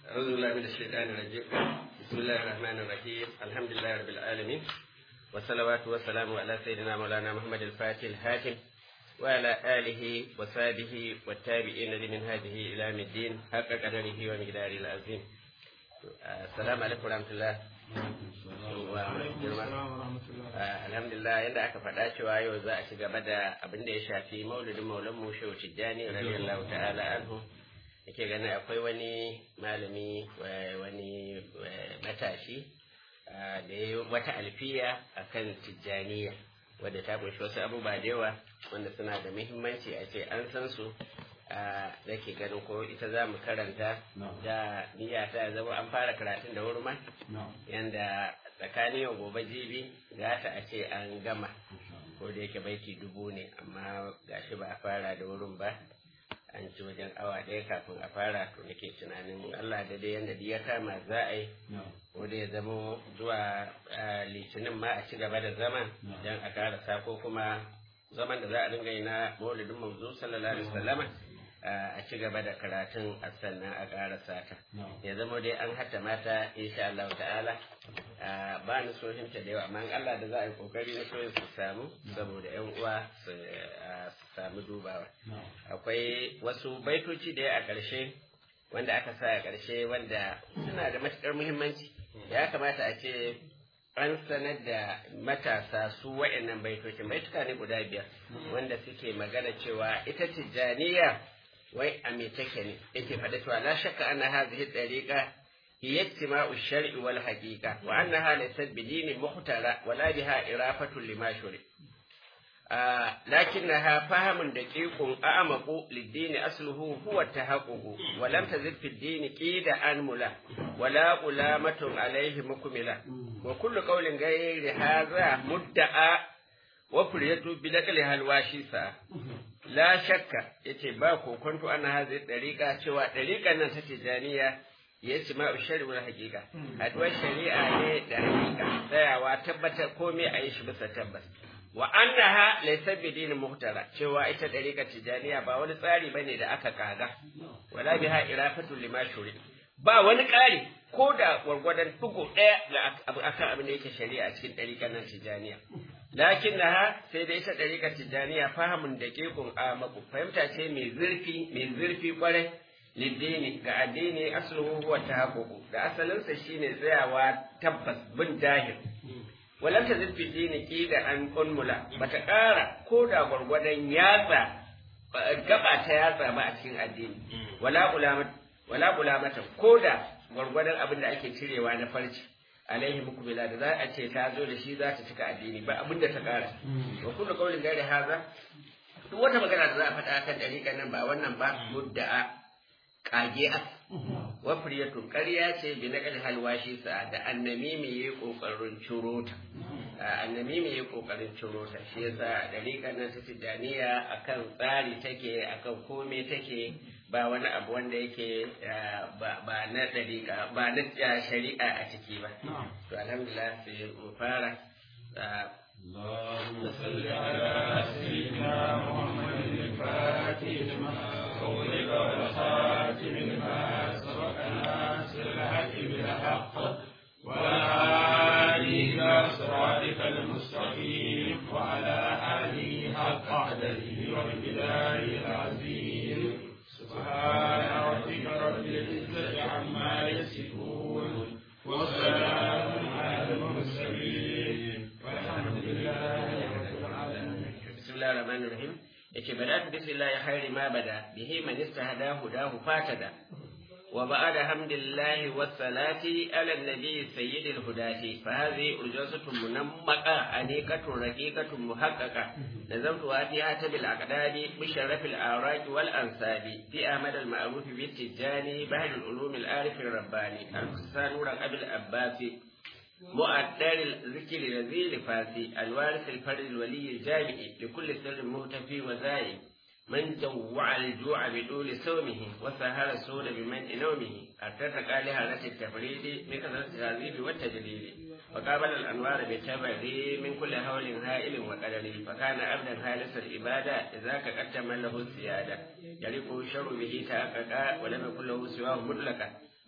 أعوذ بالله من الشيطان الرجيم بسم الله الرحمن الرحيم الحمد لله رب العالمين والصلوات والسلام على سيدنا مولانا محمد الفاتح الحاكم وعلى آله وصحبه والتابعين لمن هذه إلى يوم الدين حق قدره ومقداره العظيم السلام عليكم ورحمة الله alhamdulillah yadda aka faɗa cewa yau za a ci gaba da abin da ya shafi maulidin maulan mu shehu tijjani radiyallahu ta'ala anhu yake ganin akwai wani malami wani matashi da ya yi wata alfiya akan tijjaniya wadda ta kunshi wasu abubuwa da yawa wanda suna da muhimmanci a ce an san su da ke ganin ko ita za mu karanta da niyya ta zama an fara karatun da wuri ma yanda tsakanin yau gobe jibi za ta a ce an gama ko da yake baiti dubu ne amma gashi ba a fara da wurin ba an ci wajen awa ɗaya kafin a fara to nake tunanin Allah da dai yanda ya kama za a yi ko da ya zama zuwa litinin ma a ci gaba da zaman don a karasa ko kuma zaman da za a dinga yi na maulidin manzo sallallahu alaihi wasallama a ci gaba da karatun a sannan a karasa ta ya zama dai an hatta mata insha Allah ta'ala ba ni sohinta da yawa amma Allah da za a yi kokari na soyin su samu saboda yan uwa su samu dubawa akwai wasu baitoci da ya a ƙarshe wanda aka sa a ƙarshe wanda suna da matuƙar muhimmanci ya kamata a ce an sanar da matasa su wa'annan baitocin baituka ne guda biyar wanda suke magana cewa ita tijjaniya wai a me take ne yake faɗa cewa la shakka anna hadhihi tariqa hiya ittima'u shar'i wal haqiqa wa annaha laysat bi dinin muhtara wala biha irafatu lima shuri لكنها فهم دقيق أعمق للدين أصله هو التحقق ولم تزد في الدين قيد أنملة ولا قلامة عليه مكملة وكل قول غير هذا مدعى وفريت بنقلها الواشيسة لا شك yace ba kokonto ana hazi dariƙa cewa dariƙan nan ta tijaniya ya ci ma shari wani hakika haduwar shari'a ne da hakika tsayawa tabbatar komai a yi shi bisa tabbas wa annaha laysa bidin muhtara cewa ita dariƙar tijaniya ba wani tsari bane da aka kaga wala biha irafatu lima shuri ba wani ƙari ko da gwargwadon tugo ɗaya da akan abin da yake shari'a a cikin dariƙar nan tijaniya lakinnaha sai da ita dariƙar tijaniya fahimin da kekun amaku fahimta ce mai zurfi mai zurfi kwarai liddini ga addini asluhu huwa tahaqququ da asalinsa shine tsayawa tabbas bin dahir walam ta zirfi dini ki da an kunmula bata ƙara ko da gwargwadon yatsa gaba ta yatsa ba a cikin addini wala ulamata wala ulamata ko da gwargwadon abin da ake cirewa na farci alaihi mukmila da za a ce ta zo da shi za ta cika addini ba abin da ta ƙara wa kullu qawlin ghairi haza duk wata magana da za a faɗa kan dariƙan nan ba wannan ba mudda'a kage a wafriyatun ƙarya ce bi na halwashi sa da annami mai yi ƙoƙarin ciro ta annami mai yi ƙoƙarin ciro ta shi yasa dariƙar nan ta tijaniya akan tsari take akan kome take ba wani abu wanda yake ba na dariƙa ba na shari'a a ciki ba to alhamdulillah sai mu fara اللهم صل على سيدنا محمد الفاتح لما أغلق والخاتم لما سبق ناصر الحق بالحق والهادي إلى صراطك المستقيم وعلى آله حق قدره وبلاد العظيم سبحان ربك رب العزة عما يصفون وسلام على المرسلين والحمد لله رب العالمين بسم الله الرحمن الرحيم yake bada بسم الله خير ما بدا به من استهدى هداه فاتدا وبعد حمد الله والصلاة على النبي سيد الهداة فهذه أرجوزة منمقة أنيقة رقيقة محققة نظمتها في هاتم الأقداد بشرف الأوراق والأنساب في أحمد المعروف بالتجاني بهل العلوم العارف الرباني الحسان نور أبي الأباسي مؤثر الذكر الذي لفاسي الوارث الفرد الولي الجامع لكل سر مهتفي وزائي من جوع الجوع بدول سومه وسهر السود بمن نومه ارتفق لهالة التفريد من كثرة التهذيب والتجليل وقابل الأنوار بالتبري من كل هول هائل وقدر فكان عبدا خالص العبادة إذا قد له السيادة يليق الشر به تحقق ولم يكن له سواه مطلقا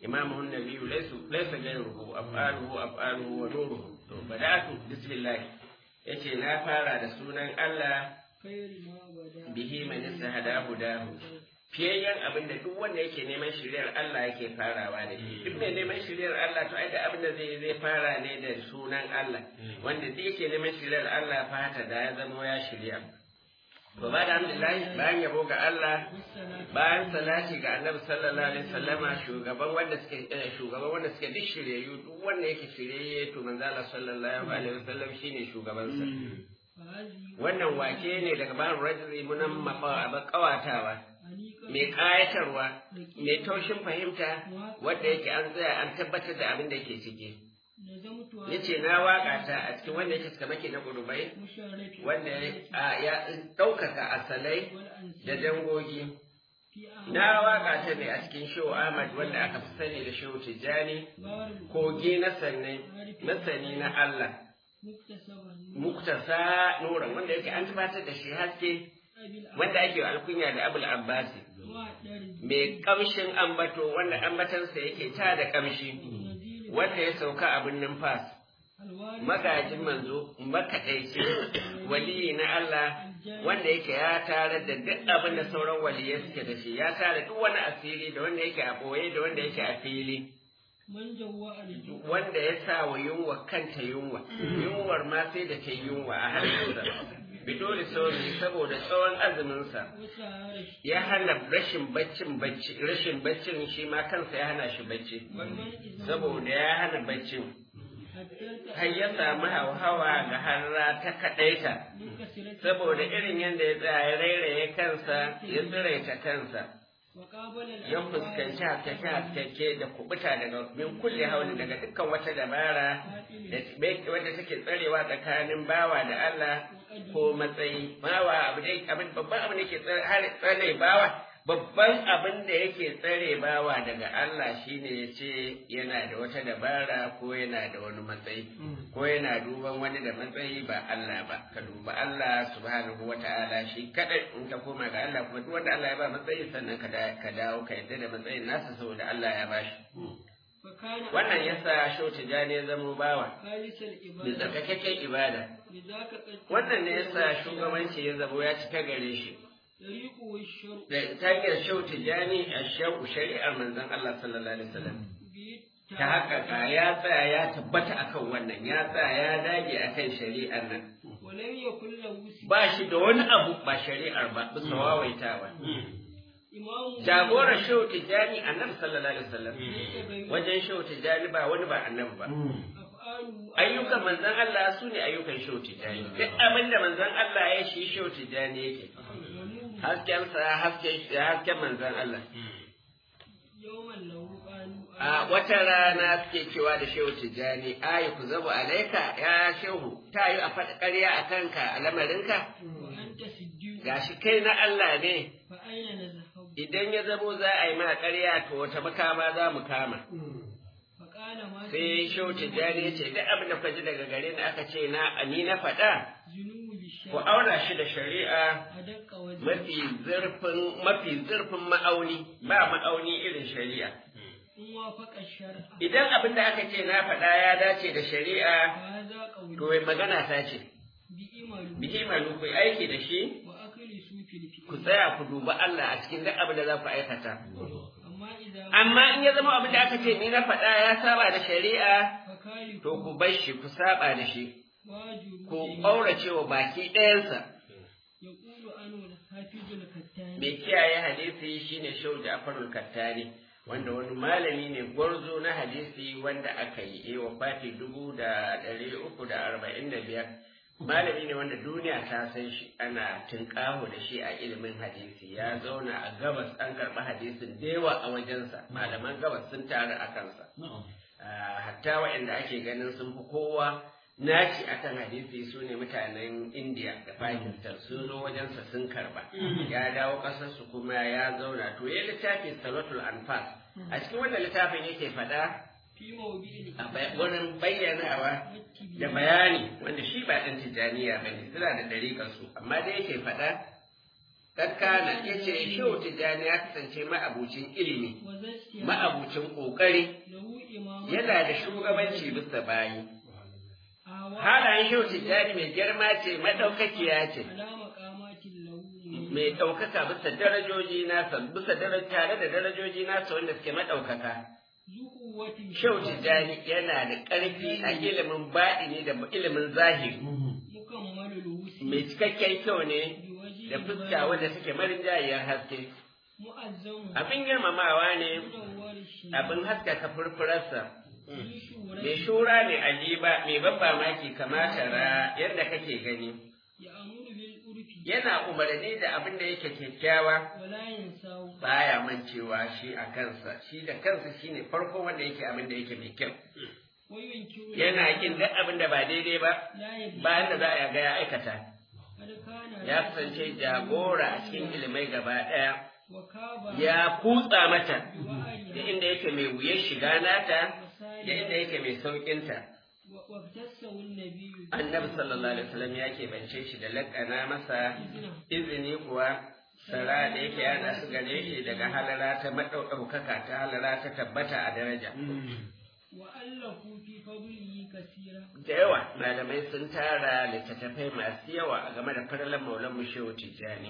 imamuhun nabiyyu laysu laysa ghayruhu af'aluhu af'aluhu wa nuruhu to bada'atu bismillah yace na fara da sunan Allah bihi man istahada hudahu fiyayyen abin da duk wanda yake neman shiryar Allah yake farawa da shi duk mai neman shiryar Allah to ai da abin da zai zai fara ne da sunan Allah wanda duk yake neman shiryar Allah fata da ya zama ya shirya to ba da alhamdulillah bayan yabo ga Allah bayan salati ga Annabi sallallahu alaihi wasallama shugaban wanda suke shugaban wanda suke duk shiryayyu duk wanda yake shiryayye to manzo Allah sallallahu alaihi wasallam shine shugaban sa wannan wake ne daga bayan rajuli munan mafa kawatawa mai ƙayatarwa mai taushin fahimta wadda yake an tsaya an tabbatar da abin da ke ciki ya ce na waƙa ta a cikin wanda yake suka maki na ƙurubai wanda ya ɗaukaka asalai da dangogi na waƙa ta ne a cikin shehu ahmad wanda aka fi sani da shehu tijjani kogi na sani na allah muktasa nuran wanda yake an tabbatar da shi haske wanda ake alkunya da abul abbasi mai kamshin ambato wanda ambatansa yake ta da kamshi wanda ya sauka a birnin fas magajin manzo makaɗaici waliyi na Allah wanda yake ya tare da duk abin da sauran waliyai suke da shi ya tare duk wani asiri da wanda yake a ɓoye da wanda yake a fili wanda ya sa wa yunwa kanta yunwa yunwar ma sai da ta yunwa a hannunsa bidoli sauri saboda tsawon azuminsa ya hana rashin baccin bacci rashin baccin shi ma kansa ya hana shi bacci saboda ya hana baccin har ya samu hauhawa ga harra ta kaɗaita saboda irin yadda ya tsaya rairaye kansa ya tsiraita kansa ya fuskanci haskake haskake da kubuta daga min kulle hauli daga dukkan wata dabara wadda take tsarewa tsakanin bawa da Allah ko matsayi bawa abu dai abin babban abin da ke tsare bawa babban abin da yake tsare bawa daga Allah shine ya ce yana da wata dabara ko yana da wani matsayi ko yana duban wani da matsayi ba Allah ba ka duba Allah subhanahu wata'ala shi kadai in ka koma ga Allah kuma duk wanda Allah ya ba matsayi sannan ka dawo ka yadda da matsayin nasa saboda Allah ya bashi wannan yasa shau tijani ya zamo bawa da tsarkakakken ibada wannan ne yasa shugabanci ya zamo ya cika gare shi da ta hanyar shau tijani a shau shari'ar manzon Allah sallallahu alaihi wasallam ta haka ya tsaya ya tabbata akan wannan ya tsaya ya dage akan shari'ar nan ba shi da wani abu ba shari'ar ba bisa wawaitawa jagorar shehu tijjani annabi sallallahu alaihi wasallam wajen shehu tijjani ba wani ba annabi ba ayyukan manzon Allah su ne ayyukan shehu tijjani duk abin da manzon Allah ya shi shehu tijjani yake hasken sa hasken hasken manzon Allah a wata rana suke cewa da shehu tijjani ayi ku zabu alaika ya shehu ta yi a faɗi ƙarya a kanka a lamarinka gashi kai na Allah ne idan ya zamo za a yi mana ƙarya to wata makama za mu kama. Sai Shehu Tijjani ya ce, duk abin da ji daga gare ni aka ce na ni na faɗa, ku aura shi da shari'a mafi zurfin mafi zurfin ma'auni, ba ma'auni irin shari'a. Idan abin da aka ce na faɗa ya dace da shari'a, to magana ta ce, bihi malu ku aiki da shi, ku tsaya ku duba Allah a cikin duk abin da za ku aikata. Amma in ya zama abin da aka ce ni na faɗa ya saba da shari'a, to ku bar shi ku saba da shi, ku ƙaurace wa baki ɗayansa. Mai kiyaye hadisi shine Shehu Ja'farul Kattani. wanda wani malami ne gwarzo na hadisi wanda aka yi wa fati dubu da ɗari uku da arba'in da biyar malami ne wanda duniya ta san shi ana tunƙaho da shi a ilimin hadisi ya zauna a gabas an karɓi hadisin da yawa a wajensa malaman gabas sun taru a kansa hatta waɗanda ake ganin sun fi kowa naci akan hadisi su ne mutanen indiya da pakistan sun zo wajensa sun karba ya dawo ƙasarsu kuma ya zauna to ya littafi salatul anfas a cikin wannan littafin yake faɗa wurin bayyanawa da bayani wanda shi ba ɗan tijjaniya ba ne suna da ɗariƙarsu amma dai yake faɗa kakkana ya ce shehu tijjani ya kasance ma'abucin ilimi وذا استيعاب ma'abucin ƙoƙari له إمامة yana da shugabanci bisa bayi آواء halayen shehu tijjani mai girma ce maɗaukakiya ce على مقامات له mai ɗaukaka bisa darajoji nasa bisa daraja tare da darajoji nasa wanda suke maɗaukaka ذو قوة shehu tijjani yana da ƙarfi a ilimin baɗini da ilimin zahiri مكمل الوسع mai cikakken kyau ne بوجه da fuska wadda take marinjayiyar haske مؤزم abin girmamawa ne منور الشيء abin haskaka furfurarsa ذي شورى mai shura ne ajiba mai ban mamaki kamata ra yadda kake gani يأمر بالعرف yana umarni da abin da yake kyakkyawa ولا ينساه baya mancewa shi a kansa shi da kansa shine farko wanda yake abin da yake mai kyau وينكر yana kin duk abin da ba daidai ba لا يدري bayan da za a ga ya aikata قد كان ya kasance jagora a cikin ilimai gaba ɗaya وكاب ya kutsa mata da بوعرها inda yake mai wuyar shiga nata da inda yake mai sauƙinta واختصه النبي annabi sallallahu alaihi wasallam ya keɓance shi da laƙana masa بإذنه izini kuwa sara da yake yana su gare shi daga halara ta maɗaukaka ta halara ta tabbata a daraja وألفوا في فضله كثيرا da yawa malamai sun tara littattafai masu yawa a game da faralan maulan mu shehu tijjani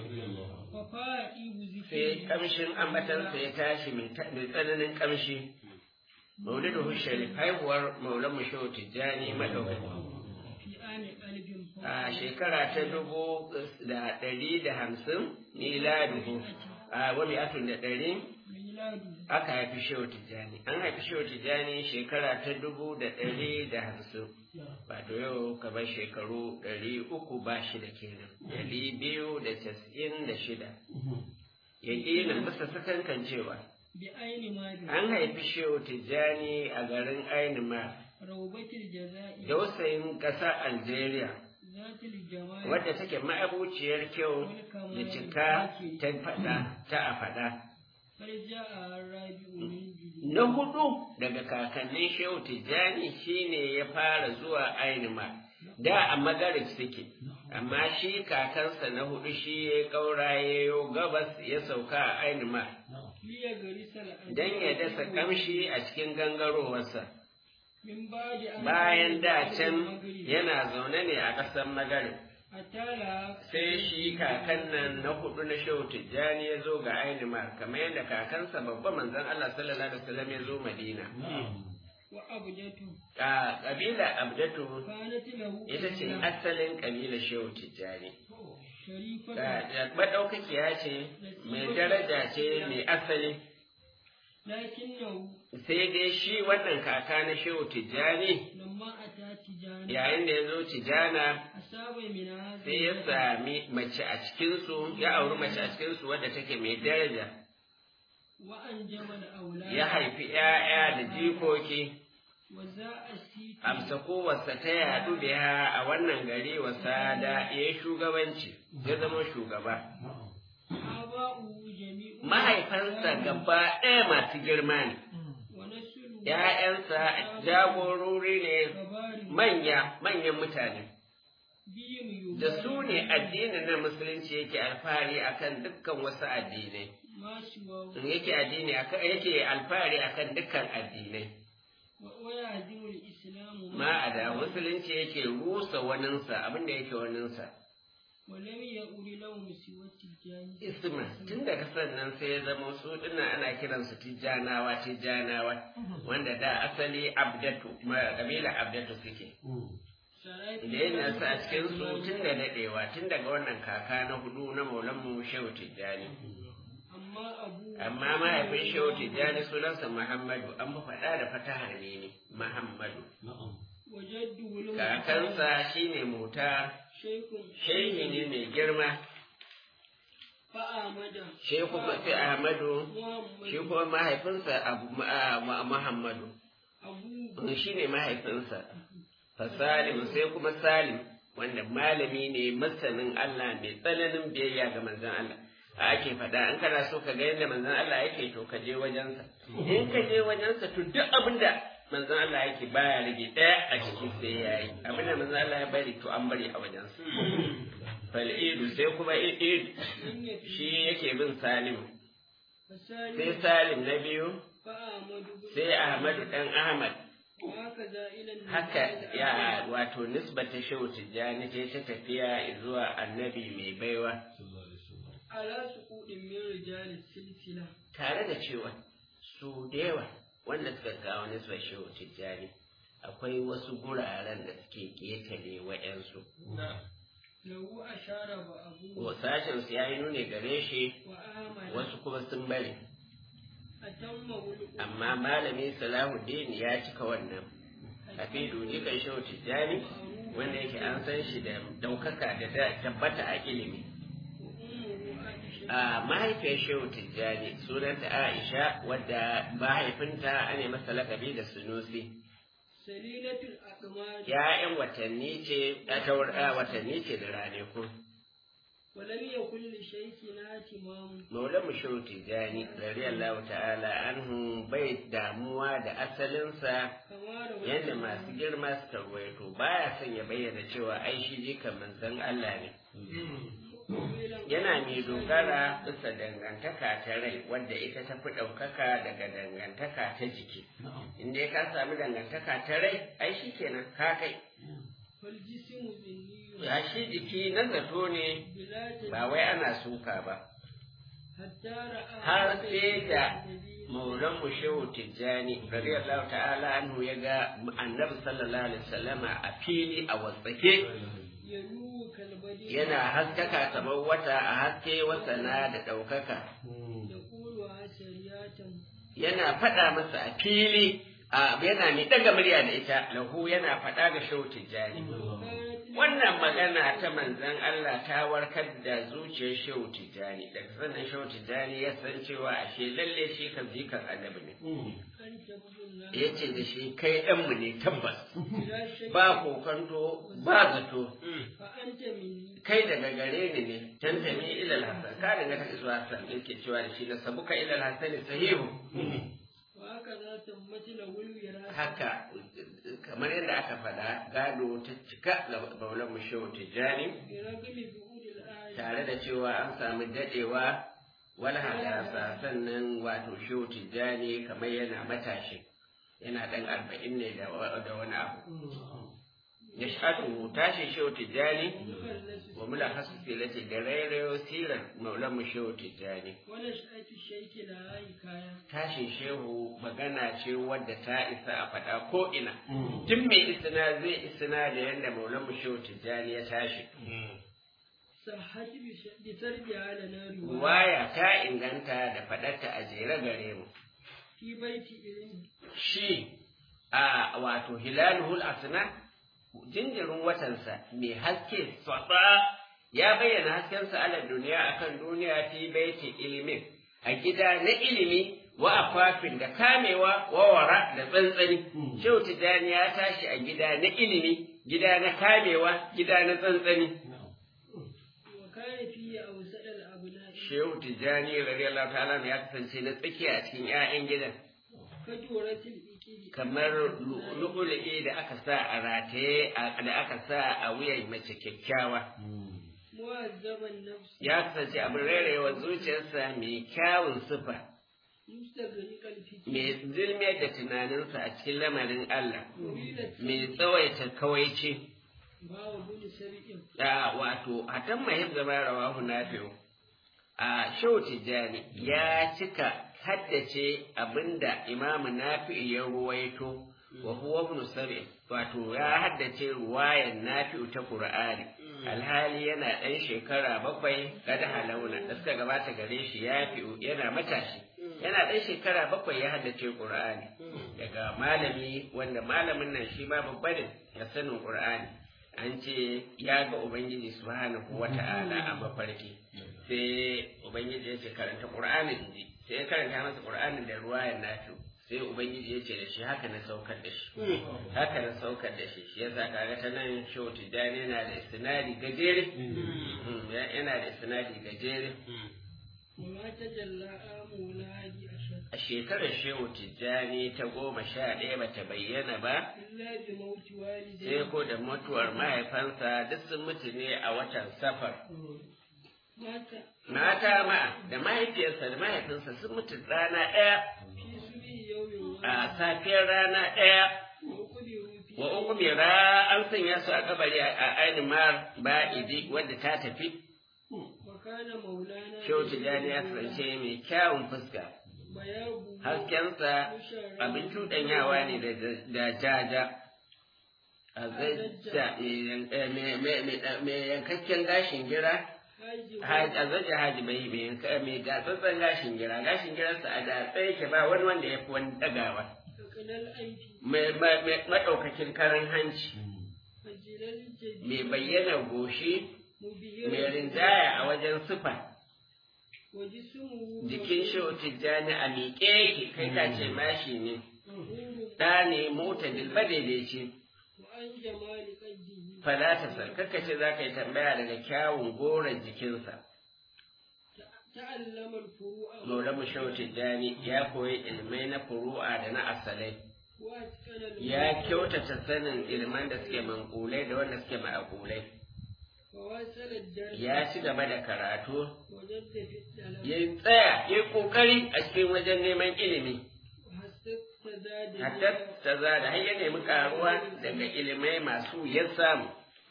ففائه sai ذكره kamshin ambatansa ya tashi mai ta- mai tsananin kamshi maulidu sharif haihuwar maulan mu shehu tijjani maɗaukaki في آن قلب a shekara ta dubu da ɗari da hamsin miladuhu a wani atun da ɗari ميلاده aka haifi shehu tijjani an haifi shehu tijjani shekara ta dubu da ɗari da hamsin wato yau kamar shekaru ɗari uku ba shida kenan ɗari biyu da casa'in da shida yaƙinin bisa sakankan cewa بعين ما به an haifi shehu tijjani a garin ainima روبة الجزائر dausayin ƙasar algeria ذات الجمال wadda take ma'abuciyar kyau da cika ta faɗa ta a faɗa فرجاء الرابع من جديد na hudu daga kakannin shehu tijjani shine ya fara zuwa ainima da a magarib suke amma shi kakansa na hudu shi ya kaura ya yo gabas ya sauka a ainima ليغرس الأنبياء don ya dasa kamshi a cikin gangarowarsa من بعد أن bayan da كان can المغرب yana zaune ne a ƙasar magarib أتالا sai shi kakan nan na hudu na shehu tijjani ya zo ga ainima kamar yadda kakansa babba manzon Allah sallallahu alaihi wasallam ya zo madina وأبدته a kabila abdatu كانت له ita ce قبلة asalin kabila shehu tijjani شريفة maɗaukakiya ce mai daraja ce mai asali لكنه sai dai shi wannan kaka na shehu tijjani لما أتى تجانا yayin da ya zo tijjana أصاب من هذا sai ya sami mace a cikinsu ya auri mace a cikinsu wadda take mai daraja وأنجب الأولاد ya haifi ‘ya'ya da jikoki وزاء السيف amsa kowarsa ta yadu biya a wannan gari wasa da ya yi shugabanci ya zama shugaba آباؤه جميع mahaifansa gaba ɗaya masu girma ne ونسله ‘ya'yansa jagorori ne كبار manya manyan mutane بهم da su ne addinin na musulunci yake alfahari akan dukkan wasu addinai ما سواه yake addini akan yake alfahari akan dukkan addinai ويهزم الإسلام ma a da musulunci yake rusa waninsa abinda yake waninsa ولم يؤر لهم سوى التجاني isma tun daga sannan sai ya zama su dinnan ana kiransu tijjanawa tijjanawa wanda da asali abdatu ma kabila abdatu suke da yin nasu a cikin su tun da daɗewa tun daga wannan kaka na hudu na maulanmu shehu tijjani أما أبوه amma mahaifin shehu tijjani sunansa muhammadu an fi faɗa da fataha ne ne muhammadu وجده له kakansa shine mota شيخ shehi ne mai girma فآمد shehu sai ahmadu shi محمد kuma mahaifinsa abu ma- ma- muhammadu أبوه shi ne mahaifinsa fa salim sai kuma salim wanda malami ne masanin Allah mai tsananin biyayya ga manzon Allah a ake faɗa in kana so ka ga yadda manzon Allah yake to ka je wajensa in ka je wajensa to duk abin da manzon Allah yake baya rage ɗaya a ciki sai yayi abin da manzon Allah ya bari to an bari a wajensa fal'idu sai kuma id من يفي shi yake bin salim sai فسالم salim na biyu فأحمد بن sai ahmadu dan ahmad وهكذا إلى النبي haka ya الأول. wato nisbata shehu tijjani ce ta tafiya zuwa annabi mai baiwa على سقوط من رجال السلسلة tare da cewa su da yawa wanda suka kawo nisbar shehu tijjani akwai wasu guraren da suke ƙetare wa'yansu له أشار وأبوه sashen su ya yi nuni gare shi وآمن wasu kuma sun bari أتمه الأمة amma malami salahuddin ya cika wannan hafidu jikan shehu tijjani wanda yake an san shi da ɗaukaka da da- tabbata a ilimi وأمه عائشة a mahaifiyar shehu tijjani sunanta aisha wadda mahaifinta ana masa lakabi da sunusi سليلة الأقمار ya'yan watanni ce a taur- a watanni ce da ranaku ولم يكن لشيخنا اهتمام maulan mu shehu tijjani radiyallahu ta'ala anhu bai damuwa da asalinsa كما روى yadda masu girma suka ruwaito baya son ya bayyana cewa ai shi jikan manzon Allah ne yana mai dogara bisa dangantaka ta rai wadda ita ta fi ɗaukaka daga dangantaka ta jiki in dai ka sami dangantaka ta rai ai shi kenan ka kai فالجسم ذني ya shi jiki na zato ne بلا ba wai ana suka ba حتى رأى har sai da النبي maulan mu shehu tijjani radiyallahu ta'ala anhu ya ga annabi sallallahu alaihi wasallama a fili a wasake يلوه كالبديع yana haskaka kamar wata a haske wasana da ɗaukaka يقول عسريات yana faɗa masa a fili a yana mai ɗaga murya da ita lahu yana faɗa ga shehu tijjani wannan magana ta manzon Allah ta warkar da zuciyar shehu tijjani daga sannan shehu tijjani ya san cewa ashe lalle shi kan jikan annabi ne أنت ابن ya ce da shi kai ɗanmu ne tabbas بلا شك ba kokanto ba zato فأنت مني kai daga gare ni ne tantami ilal hasan ka daga ta zuwa hasan yake cewa da shi na sabuka ilal hasan sahihu وهكذا تمت له الوراثة haka kamar yadda aka faɗa gado ta cika ga baulan mu shehu tijjani برغم بعود الآية tare da cewa an samu dadewa wala hadasa sannan wato shehu tijjani kamar yana matashi yana ɗan arba'in ne da wa- da wani abu ya shaɗu tashi shehu tijjani مخلص wa mula hasu silati da rairayo sirar maulan mu shehu tijjani ونشأة الشيخ لها حكاية tashin shehu magana ce wadda ta isa a faɗa ko ina tun mai isina zai isina da yadda maulan mu shehu tijjani ya tashi صحت بش- بسردها لنا رواية ruwaya ta inganta da faɗarta a jere gare mu في بيت علم shi a wato hilaluhul asna jinjirin watansa mai haske tsatsa ya bayyana haskensa ala duniya akan duniya fi baiti ilimin a gida na ilimi wa afafin da kamewa wa wara da tsantsani shehu tijjani ya tashi a gida na ilimi gida na kamewa gida na tsantsani وكان فيه أوسط الأبناء shehu tijjani radiyallahu ta'ala ya kasance na tsakiya a cikin 'ya'yan gidan كجورة الإكل kamar lu'ulu'i da aka sa a rataye a- da aka sa a wuyan mace kyakkyawa مهذب النفس ya kasance abin rairayewa zuciyarsa mai kyawun sufa مستغرق الفتن mai zilmiyar da tunaninsa a cikin lamarin Allah مريد mai tsawaita kawaici باو بن سبيل da wato hatan mahib zama rawahu nafi'u a shau tijjani ya cika haddace abinda imamu nafi'u ya ruwaito wa huwa ibn sab'i wato ya haddace ruwayan nafi'u ta qur'ani alhali yana ɗan shekara bakwai kada halauna da suka gabata gare shi ya fi'u yana matashi yana ɗan shekara bakwai ya haddace qur'ani daga malami wanda malamin nan shi ma babba ne ya sanin qur'ani an ce ya ga ubangiji subhanahu wata'ala a mafarki sai ubangiji ya ce karanta qur'ani inji sai ya karanta masa qur'ani da ruwayan nafi'u sai ubangiji ya ce da shi haka na saukar da shi haka na saukar da shi shi yasa kaga ta nan shehu tijjani yana da isnadi gajere Mm, ya- yana da isnadi gajere وما تجلى آمه لهادي أشد a shekarar shehu tijjani ta goma sha ɗaya ba ta bayyana ba إلا بموت والديه sai ko da mutuwar mahaifansa duk sun mutu ne a watan safar مات mata ma da mahaifiyarsa da mahaifinsa sun mutu rana ɗaya في سبع يوم a safiyar rana ɗaya وقبروا في wa uku mira an sanya su a kabari a ainimar ba'idi wadda ta tafi وكان مولانا shehu tijjani ya kasance mai kyawun fuska بياض haskensa abin cuɗanyawa ne da- da jaja a zajja mai yankakken gashin gira حاج a zajja haji bai mai yanka- mai gatsatsen gashin gira gashin girarsa a datsa yake ba wani wanda ya fi wani ɗagawa فقنا الأيدي mai ma- mai maɗaukakin karan hanci فجل الجديد mai bayyana goshi مبهرا mai rinjaya a wajen sufa وجسمه jikin shehu tijjani a miƙe yake kai ka ce mashi ne مغرور ɗa ne mota dilba daidaici وعن جمال قده falatasar ce za ka yi tambaya daga kyawun goron jikinsa تعلم الفروع Maula mu shehu tijjani ya koyi ilmai na furu'a da na asalai واتقن ya المعاني kyautata sanin ilman da suke mankulai da wanda suke ma'akulai وواصل الدرس ya ci gaba da karatu وجد في السلام ya tsaya ya yi kokari a cikin wajen neman ilimi وحسبت زاد hatta ta zada har ya nemi karuwa daga ilimai masu ya samu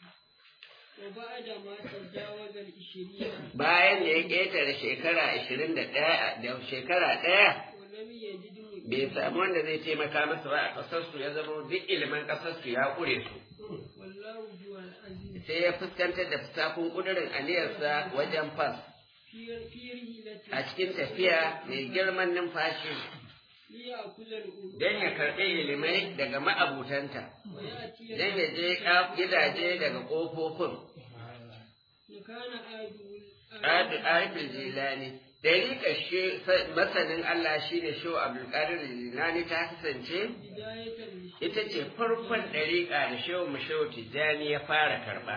وبعد ما تجاوز العشرين bayan da ya ƙetare shekara ashirin da ɗaya da shekara ɗaya ولم يجد bai samu wanda zai taimaka masa ba a ƙasarsu ya zama duk ilimin ƙasarsu ya ƙure su والله هو العزيز sai ya fuskantar da fusakun ƙudurin aniyarsa wajen fas في في رحلته a cikin tafiya mai girman numfashi ليأكل الألوف don ya karɓi ilimai daga ma'abutanta ويأتي don ya je ƙaf- gidaje daga ƙofofin وكان Adu Arifin Jilani Dariƙar shi masanin Allah shine Shehu Abdulkadir Jilani ta kasance بداية الشيء ita ce farkon ɗariƙa da Shehu Mushehu Tijjani ya fara karɓa.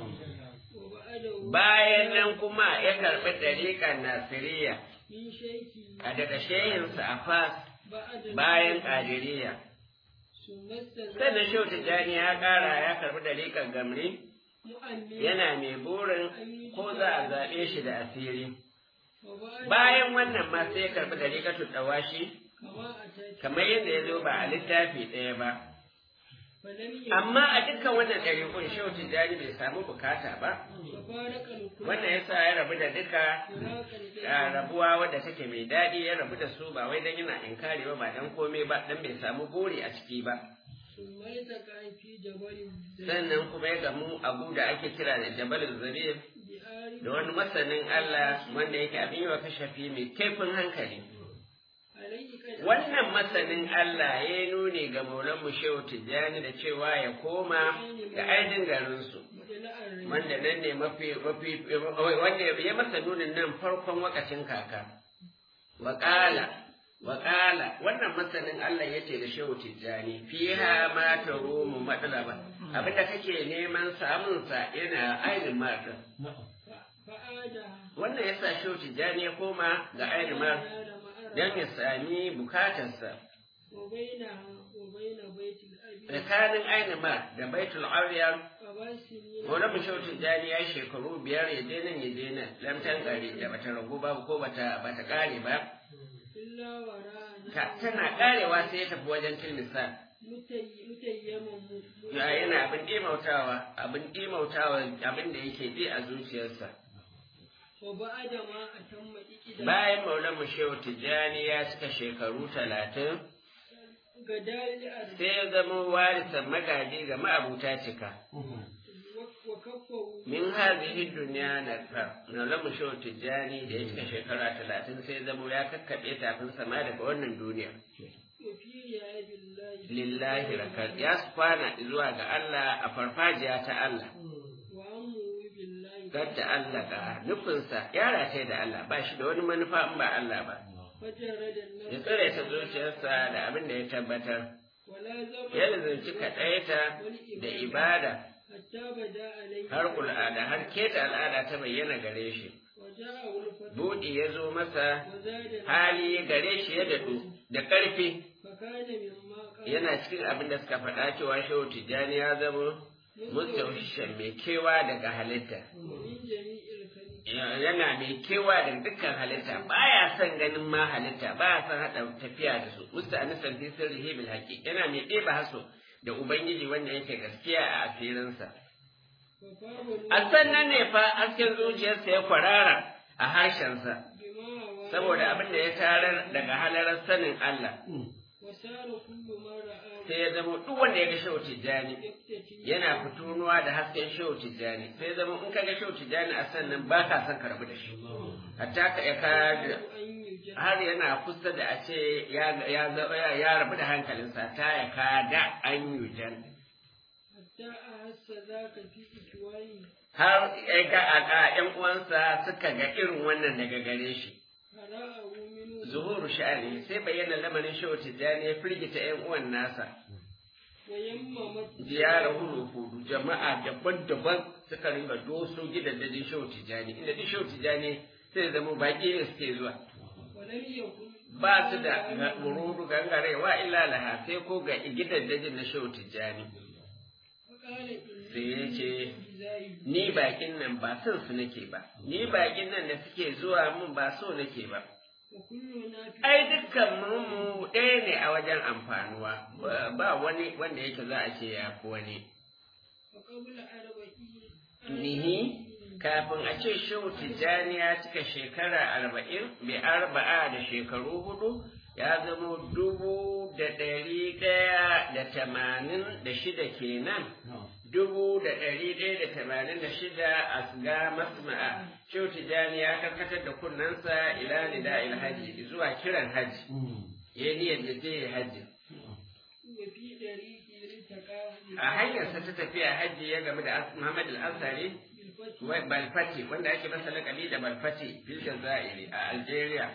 وبعده Bayan nan kuma ya karɓi ɗariƙar Nasiriya من شيخه a daga shehinsa a Fas بعد bayan Ƙadiriya. ثم استزاد Sannan Shehu Tijjani ya ƙara ya karɓi ɗariƙar Gamri مؤمن yana mai burin ko za a zaɓe shi da asiri. وبعد Bayan wannan ma sai ya karɓi ɗariƙar Tawashi كما أتت kamar yadda ya zo ba a littafi ɗaya ba. فلم يكن Amma a dukkan wannan ɗariƙun Shehu Tijjani bai samu bukata ba. وفارق الكل Wannan ya sa ya rabu da duka فراقا a rabuwa wadda take mai daɗi ya rabu da su ba wai dan yana inkari ba ba dan komai ba dan bai samu buri a ciki ba. ثم التقى في جبل Sannan kuma ya gamu abu da ake kira da Jabal Zabir بآل da wani masanin Allah wanda yake abin yi wa kashafi mai kaifin hankali. عليه قد Wannan masanin Allah ya yi nuni ga Maulan Shehu Tijjani da cewa ya koma ga ainihin garinsu. إلى الرجال wanda nan ne mafi mafi wanda ya masa nunin nan farkon wakacin kaka waƙala waƙala wannan masanin Allah ya ce da shehu tijjani fiha ma tarumu madalaba abinda kake neman samun sa yana ainihin mata فآدها wannan yasa shehu tijjani ya koma ga ainihin mata don ya sami bukatarsa وبينها وبين بيت الأبي tsakanin ainihin da baitul ariyar أبا سنين Maulana Shehu Tijjani ya yi shekaru biyar ya je nan ya je nan lamtan gari da bata ragu ba ko bata bata kare ba إلا وراءنا ta tana karewa sai ya tafi wajen tilmisa متي- متيما م- ya yana abin dimautawa abin dimautawa abin da yake bi a zuciyarsa وبعد ما أتم إكدا bayan Maulana Shehu Tijjani ya cika shekaru talatin غدال الأرض sai ya zama warisan magaji ga ma'abuta cika وكفه min hazihi duniya na fa Maulana Shehu Tijjani da ya cika shekara talatin sai ya zama ya kakkaɓe tafin sama daga wannan duniya وفي رياض الله lillahi rakar ya su kwana zuwa ga Allah a farfajiya ta Allah وأمره بالله gadda Allah ga nufinsa ya rataye da Allah ba shi da wani manufa in ba Allah ba فجرد ya النفس tsare ta zuciyarsa da abin da ya tabbatar ولا زمن ya lazanci kaɗaita da ibada حتى بدا عليه har al'ada har keta al'ada ta bayyana gare shi وجاءه الفتح buɗi ya zo masa وزاد hali gare shi ya daɗu da ƙarfi فكان مما قال yana cikin abin da suka faɗa cewa shehu tijjani ya zama mustawishan mai kewa daga halitta ومن جميع الخلق yana mai kewa daga dukkan halitta baya son ganin ma halitta baya son haɗa tafiya da su musta anisan fi sirrihi bil haqqi yana mai ɗeba haso da ubangiji wanda yake gaskiya a asirinsa وفاه a sannan ne fa hasken zuciyarsa ya kwarara a harshensa بما هوى saboda abin da ya tarar daga halarar sanin Allah وسار كل ما رآه sai ya zama duk wanda ya ga shehu tijjani يفتتي yana fitonuwa da hasken shehu tijjani sai ya zama in ka ga shehu tijjani a sannan ba ka son ka rabu da shi hatta ka ya ka أن يجعل har yana kusa da a ce ya ya ya- ya rabu da hankalinsa ta ya ka da an yujan حتى أحس ذاك في إكوانه har ya ga a a- ƴan uwansa suka ga irin wannan daga gare shi فرآه منه zuhuru sha'ani sai bayyana lamarin shehu tijjani ya firgita ƴan uwan nasa ويممت ziyarar hudu jama'a daban-daban suka ringa doso gidajen shehu tijjani inda duk shehu tijjani sai zama baƙi ne suke zuwa ولم يكن ba su da wururu gangarewa illa laha sai ko ga gidajen na shehu tijjani فقال sai ya ce إني ni bakin nan ba son su nake ba ni bakin nan da suke zuwa mun ba so nake ba وكلنا في ai dukkan mu mu ɗaya ne a wajen amfanuwa ba- ba wani wanda yake za a ce ya fi wani وقبل أربعين nihi kafin a ce shehu tijjani ya cika shekara arba'in bi arba'a da shekaru hudu ya zama dubu da ɗari ɗaya da tamanin da shida kenan dubu da ɗari ɗaya da tamanin da shida a ga masma'a shehu tijjani ya karkatar da kunnensa ila nida ilhaji zuwa kiran haji ya niyyar da zai yi haji وفي طريقه التقاه a hanyarsa ta tafiya haji ya game da Muhammad al-Ansari بالفتح wai Balfati wanda ake masa lakabi da Balfati fil Jazairi a Algeria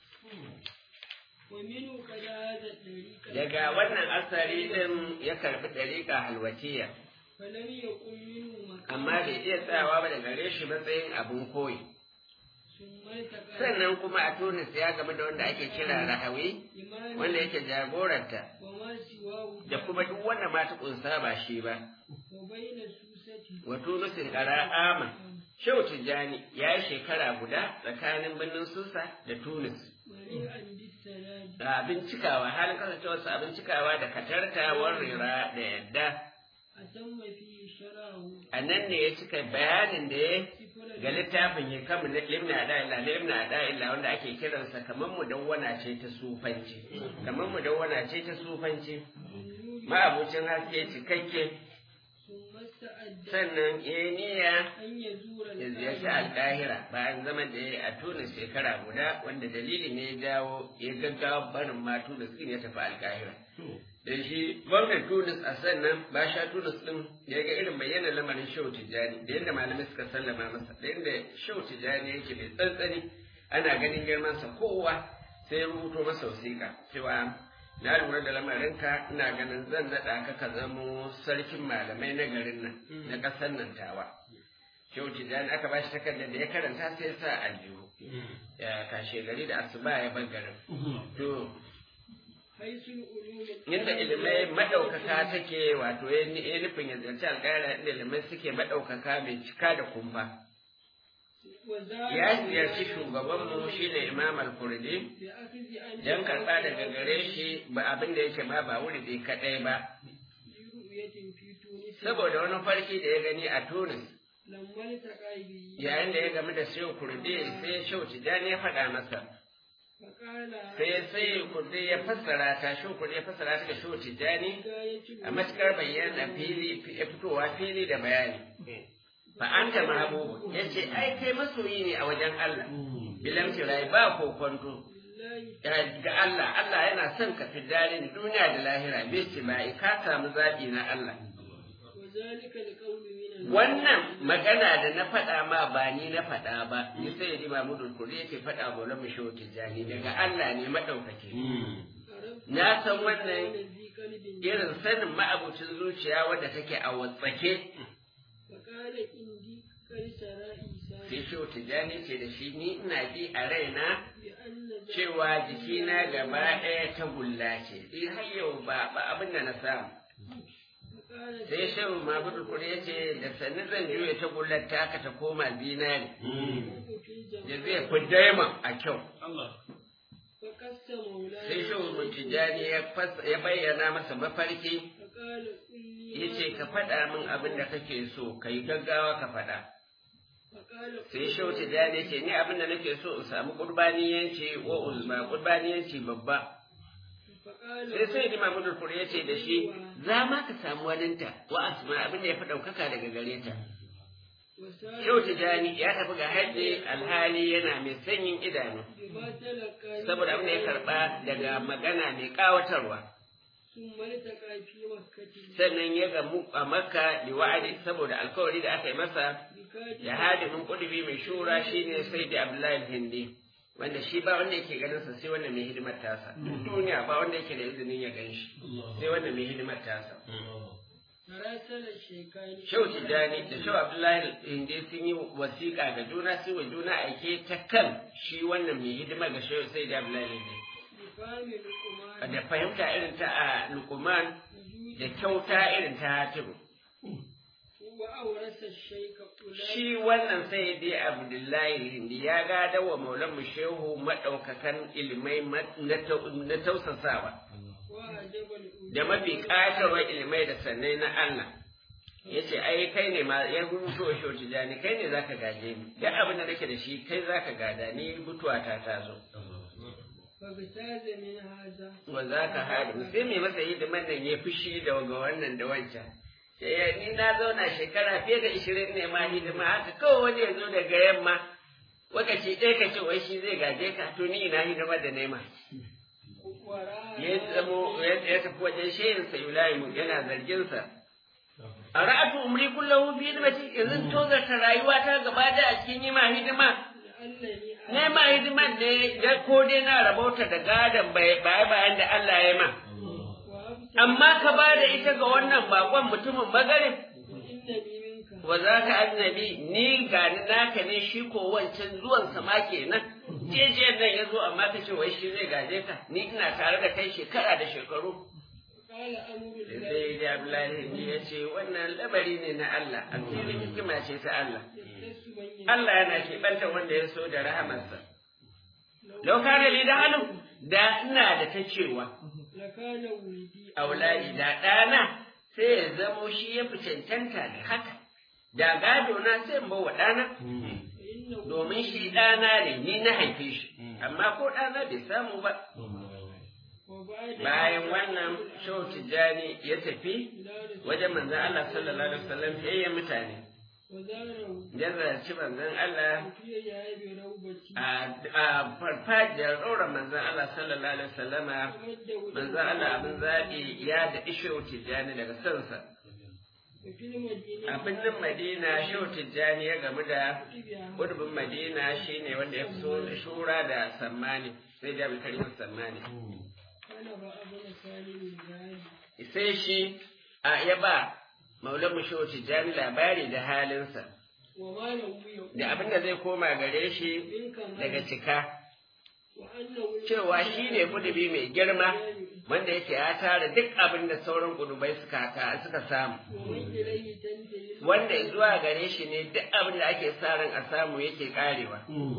ومنه قد هذا الطريق daga wannan asari din ya karbi dariƙa halwatiya فلم يكن منه مكان amma bai iya tsayawa ba da gare shi matsayin abin koyi ثم التقى sannan kuma a Tunis ya game da wanda ake kira Rahawi إمام wanda yake jagoranta وما سواه da kuma duk wanda ma ta kunsa ba shi ba وبين سوسته wa Tunisin qara'ama Shehu Tijjani ya yi shekara guda tsakanin birnin Susa da Tunis مليئا بالسلام da abin cikawa halin kasancewarsa abin cikawa da katartawar rira da yadda أتم فيه شرعه a nan ne ya cika bayanin da ya سفر ga littafin ya kama na limna da illa limna da illa wanda ake kiransa kamar mudawwana ce ta sufanci kamar mudawwana ce ta sufanci النور ma'abucin haske cikakke ثم استعد sannan ya yi niyya أن يزور ya ziyarci القاهرة alƙahira bayan zaman da ya yi a tunis shekara guda wanda dalili ne ya jawo ya gaggawa barin ma tunis din ya tafi alƙahira da shi gwamnan tunis a sannan ba sha tunis din ya ga irin bayyana lamarin shehu tijjani da yadda malamai suka sallama masa da yadda shehu tijjani yake mai tsantsani ana ganin girmansa kowa sai ya rubuto masa wasiƙa cewa na lura da lamarinka ina ganin zan naɗa ka ka zamo sarkin malamai na garin nan na ƙasar nan tawa shehu tijjani aka ba shi takardar da ya karanta sai ya sa aljihu ya kashe gari da asuba ya bar garin to حيث العلوم inda ilimai maɗaukaka take wato ya ni- ya nufin ya ziyarci alƙaira inda ilimai suke maɗaukaka mai cika da kumfa وزاد ya ziyarci shugabanmu shine imam al-kurdi بأخذ أن don karɓa daga gare shi ba abin da yake ma ba wuri dai kaɗai ba برؤية في تونس saboda wani farki da ya gani a tunis لما التقى به yayin da ya gamu da shehu kurdi sai shehu tijjani ya faɗa masa فقال sai sai kurdi ya fassara ta shehu kurdi ya fassara ta ga shehu tijjani غاية a matukar bayyana fili ya fitowa fili da bayani fa anta mahbubu yace ai kai masoyi ne a wajen Allah bilam tirai ba kokonto بالله ga Allah Allah yana son ka fi dalin duniya da lahira bai ce ba ka samu zaɓi na Allah وذلك القول من wannan magana da na faɗa ma ba ni na faɗa ba ni sai ya ji Mahmudul Kuri yake faɗa wa Lamu Shehu Tijjani daga Allah ne madaukake na san wannan الذي قلب irin sanin ma'abucin zuciya wadda take a watsake فقال إني قد سرى إيسان sai shehu tijjani ce da shi ni ina ji a raina بأن cewa jikina gaba ɗaya ta gulla ce eh har yau ba ba abin da na samu فقال sai shehu mabudu kuri ya ce da sannu zan juya ta gullar taka ta koma zinari في da الجماعة zai fi daima a kyau فقس مولاي sai shehu tijjani ya fas- ya bayyana masa mafarki فقال قل لي ya ce ka faɗa min abin da kake so ka yi gaggawa ka faɗa فقال sai shehu tijjani ya ce ni abin da nake so in samu kurbaniyanci wa uzma kurbaniyanci babba فقال sai sai ni mamudul fur ya ce da shi za ma ka samu waninta wa asma abin da ya fi ɗaukaka daga gare ta وسار shehu tijjani ya tafi ga hajji alhali yana mai sanyin idanu بما تلقى saboda abin da ya karɓa daga magana mai ƙawatarwa ثم التقى في مكة sannan ya gamu a makka da wa'adi saboda alkawari da aka yi masa بكاد da hadimin kudubi mai shura shine sai da abdullahi hindi wanda shi ba wanda yake ganin sa sai wanda mai hidimar tasa duk duniya ba wanda yake da izinin ya gan shi sai wanda mai hidimar tasa راسل الشيخان Shehu Tijjani da Shehu Abdullahi Inde sun yi wasiƙa ga juna sai wa juna aike ta kan shi wannan mai hidima ga Shehu sai da Abdullahi Inde. بفهم لقمان Da fahimta irin ta a Luqman da kyauta irin ta Hatibu. وأورث الشيخ أولئك Shi wannan sai dai Abdullahi Inde ya gada wa Maulan Shehu maɗaukakan ilimai ma- na tau- na tausasawa وأعجب الأولى da mafi ƙatarwar ilimai da sannai na Allah. ya ce ai kai ne ma ya rubuto wa shehu tijani kai ne zaka gaje ni duk abin da nake da shi kai zaka gada ni mutuwa ta ta zo فاغتاز من هذا wa zaka hadu sai mai masa hidiman nan ya fushi da ga wannan da wancan sai ya ni na zauna shekara fiye da ishirin ne ma hidima haka kawai wani ya zo daga yamma wakaci ɗaya ka ce wai shi zai gaje ka to ni ina hidimar da nema ورأى ya zamo ya tafi wajen shehin sa Ibrahim yana zargin sa a ra'atu umri kullahu fi hidimati yanzu tozarta rayuwa ta gaba da a cikin yi ma hidima لأنني ne ma hidiman ne da ko dai na rabauta da gadon baya bayan da Allah ya ma وأبصر amma ka ba da ita ga wannan bakon mutumin magarin وإنني منك wa za ka annabi ni gani naka ne shi ko wancan zuwan sama kenan jejiyar nan ya zo amma ka ce wai shi zai gaje ka ni ina tare da kai shekara da shekaru قال أمر الله sai da Abdullahi ya ce wannan labari ne na Allah a cikin hikima ce ta Allah يختص من يشاء Allah yana keɓanta wanda ya so da rahamarsa lau kana li da hannu da ina da ta cewa لكان ولدي auladi da ɗana sai ya zamo shi ya fi cancanta da haka da gado na sai in bawa ɗana فإنه domin shi ɗana ne ni na haife shi amma ko ɗana bai samu ba وبعد bayan wannan shehu tijjani ya tafi إلى رسول wajen manzon Allah sallallahu alaihi wasallam sai ya mutane وزاره ya zarci manzon Allah في يعيب روبتي a a farfajiyar ɗora manzon Allah sallallahu alaihi wasallama ومده manzon Allah abin zaɓi ya da shehu tijjani daga sansa وفي المدينة a birnin Madina shehu tijjani ya gamu da بها Gurbin Madina shine wanda ya fi so shura da sammani sai da karim sammani كان فأبن سالم الزاهد sai shi a ya ba maulan shehu tijjani labari da halinsa وما له يقول da abin da zai koma gare shi من كمال daga cika وأنه cewa shi ne kudubi mai girma wanda yake ya tara duk abin da sauran kudubai suka haka suka samu ومن إليه تنتهي wanda zuwa gare shi ne duk abin da ake sa ran a samu yake karewa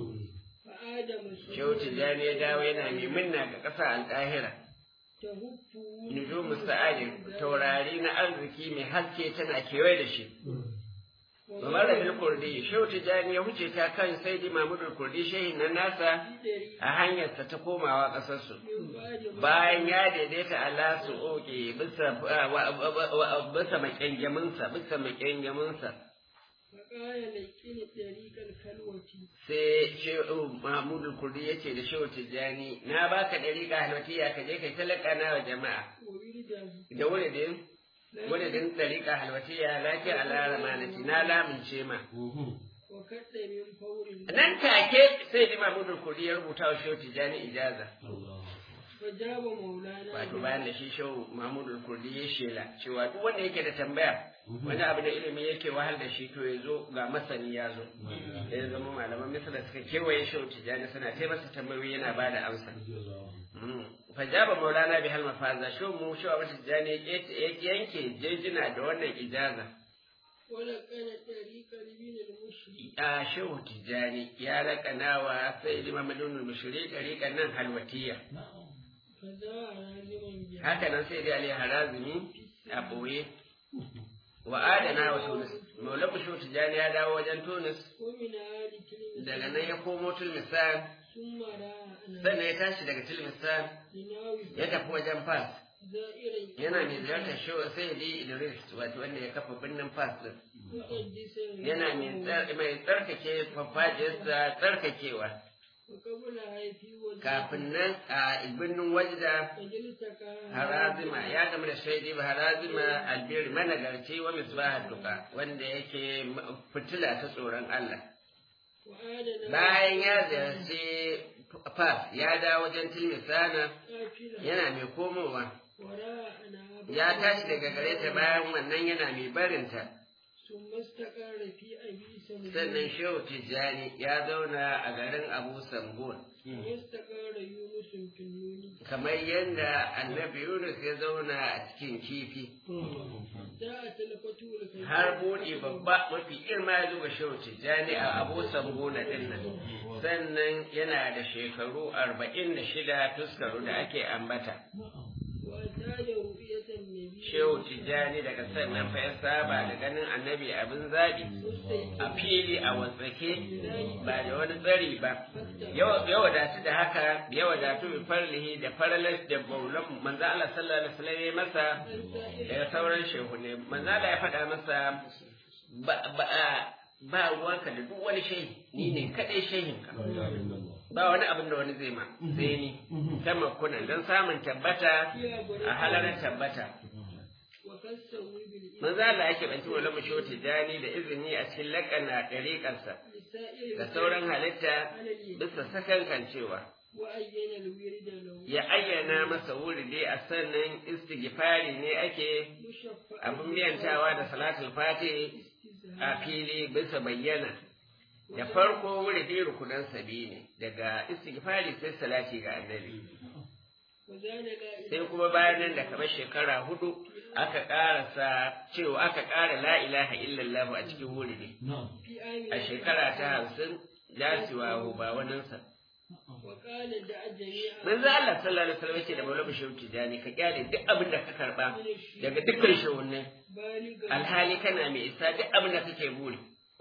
فآدم shehu tijjani ya dawo yana mai minna ga ƙasa alƙahira تهب nujumu sa'adin taurari na arziki mai haske tana kewaye da shi Umar da Kurdi, Shehu Tijjani ya huce ta kan Saidi Mahmudul Kurdi shehin nan nasa a hanyarsa ta komawa ƙasarsu. Bayan ya daidaita Allah su oke bisa bisa makyangaminsa, bisa makyangaminsa. فقال لكن طريق الخلوة Sai Shehu Mahmudul Kurdi ya ce da Shehu Tijjani, na baka ɗariƙa halwatiya ka je kai talaka na wa jama'a. وورده Da wuridin, wuridin ɗariƙa halwatiya lafiya ala ramanati na lamince ma. وكد من فور Nan take sai Imam Ibn Kudi ya rubuta wa Shehu Tijani ijaza. فجاب مولانا wato bayan da shi shehu mahmudul kurdi ya shela cewa duk wanda yake da tambaya wani abu da ilimi yake wahal da shi to ya zo ga masani ya zo da ya zama malaman misra suka kewaye shehu tijjani suna ta masa tambayoyi yana ba da amsa fajaba maulana bi halma faza shehu mu shehu abu tijjani ya yanke jejina da wannan ijaza ولقن طريق من المشرك a shehu tijjani ya raƙana wa sai limamadun mushri ɗariƙan nan halwatiya فذا عالما بها haka nan sai dai ali harazimi a ɓoye wa adana wa tunis maula shehu tijjani ya dawo wajen tunis ومن آل كلمة daga nan ya komo tulmisan ثم راى sannan ya tashi daga tulmisan لناوي ya tafi wajen fas زائرا yana mai ziyartar shehu sai dai idris wato wanda ya kafa birnin fas din مقدسا yana mai tsar- mai tsarkake farfajiyarsa tsarkakewa وقبلها في وجه kafin nan a birnin wajda فجلتك harazima ya gamu da shaidi ba harazima albiri managarci wa misbah duka wanda yake fitila ta tsoron Allah وآدنا bayan ya ziyarci fas ya dawo wajen tilmisana قافلا yana mai komowa وراءنا ya tashi daga gare ta bayan wannan yana mai barinta ثم استقر في أبي سمران sannan shehu tijjani ya zauna a garin abu samgon واستقر يونس في النون kamar yadda annabi yunus ya zauna a cikin kifi جاءت الفتوى الكبيرة har buɗe babba mafi girma ya zo ga shehu tijjani a abu samgona ɗin nan sannan yana da shekaru arba'in da shida tuskaru da ake ambata وأتاج رؤية النبي shehu tijjani daga sannan fa ya saba da ganin annabi abin zaɓi a fili a wasake ba da wani tsari ba ya wadatu da haka ya wadatu bi farlihi da faralas da baulan manzo Allah sallallahu alaihi wasallam ya masa daga sauran shehu ne manzo Allah ya faɗa masa ba ba ba ruwanka da duk wani shehi ni ne kadai shehinka ba wani abin da wani zai ma sai ni ta makunan don samun tabbata a halarar tabbata وخصه بالإذن manzo Allah yake banci wala mu shoti dani da izini a cikin lakana dariƙarsa لسائر da sauran halitta bisa sakankan cewa وأين الورد له ya ayyana masa wuri dai a sannan istighfari ne ake مشفع abin biyantawa da salatul fati استزهاد a fili bisa bayyana da farko wuri dai rukunan sabi ne daga istighfari sai salati ga annabi وزان لا sai kuma bayan nan da kamar shekara hudu aka karasa cewa aka kara la ilaha illallah a cikin wuri ne في آمن a shekara ta hamsin dacewa ba waninsa. وقال دع جميع Manzo Allah sallallahu alaihi wasallam yake da Maulana Shehu Tijani ka kyale duk abin da ka karba daga dukkan shehunne بالغ alhali kana mai isa duk abin da kake buri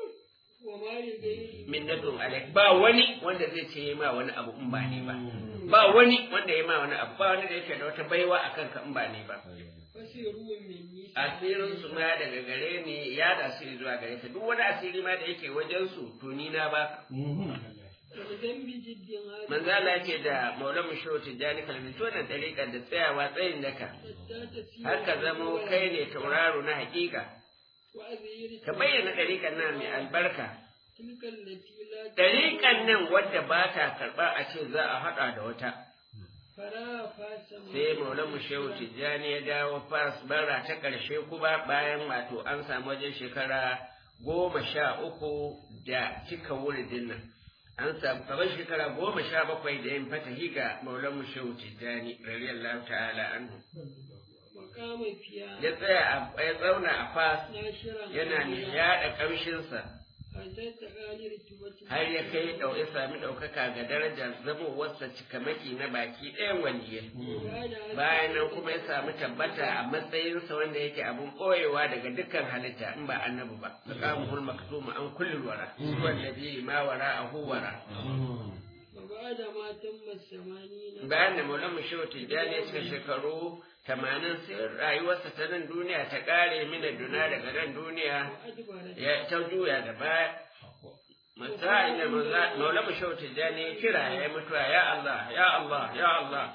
وما لغيره min nadun alaik ba wani wanda zai ce ma wani abu in ba ne ba ba wani wanda ya ma wani abu ba wani da yake da wata baiwa akan ka in ba ne ba فسروا مني asirin su ma daga gare ni ya da su zuwa gare ka duk wani asiri ma da yake wajen su to ni na ba والذنب جد هذا manzo Allah yake da Maulana Shehu Tijani kalmi to nan dariƙar da tsayawa tsayin daka حتى تسير har ka zamo kai ne tauraro na hakika وأذير ka bayyana ɗariƙan nan mai albarka تلك التي لا ɗariƙan nan wadda ba ta karɓa a ce za a haɗa da wata فلا فاسم sai maulamu shehu tijjani ya dawo fas bara ta ƙarshe kuma bayan wato an samu wajen shekara goma sha uku da cika wuridin nan an samu kamar shekara goma sha bakwai da yin fatahi ga maulamu shehu tijjani radiyallahu ta'ala anhu مقام فيها ya tsaya a ya tsauna a fas ناشرا yana mai yaɗa ƙamshinsa حتى تقالي رتبة har ya kai ɗau ya sami ɗaukaka ga darajar zamowarsa cikamaki na baki ɗayan waliyai وكان bayan nan kuma ya samu tabbata a matsayinsa wanda yake abun ɓoyewa daga dukkan halitta in ba annabi ba maqamuhul maktuma an kulli wara wallazi ma wara a huwara وبعد ما تم الثمانين bayan da maulana shehu tijjani ya cika shekaru tamanin sai rayuwarsa ta nan duniya ta ƙare mina duna daga nan duniya وأدبرت ya ta juya da baya masa'in da maulana shehu tijjani ya kira ya yi mutuwa ya Allah ya Allah ya Allah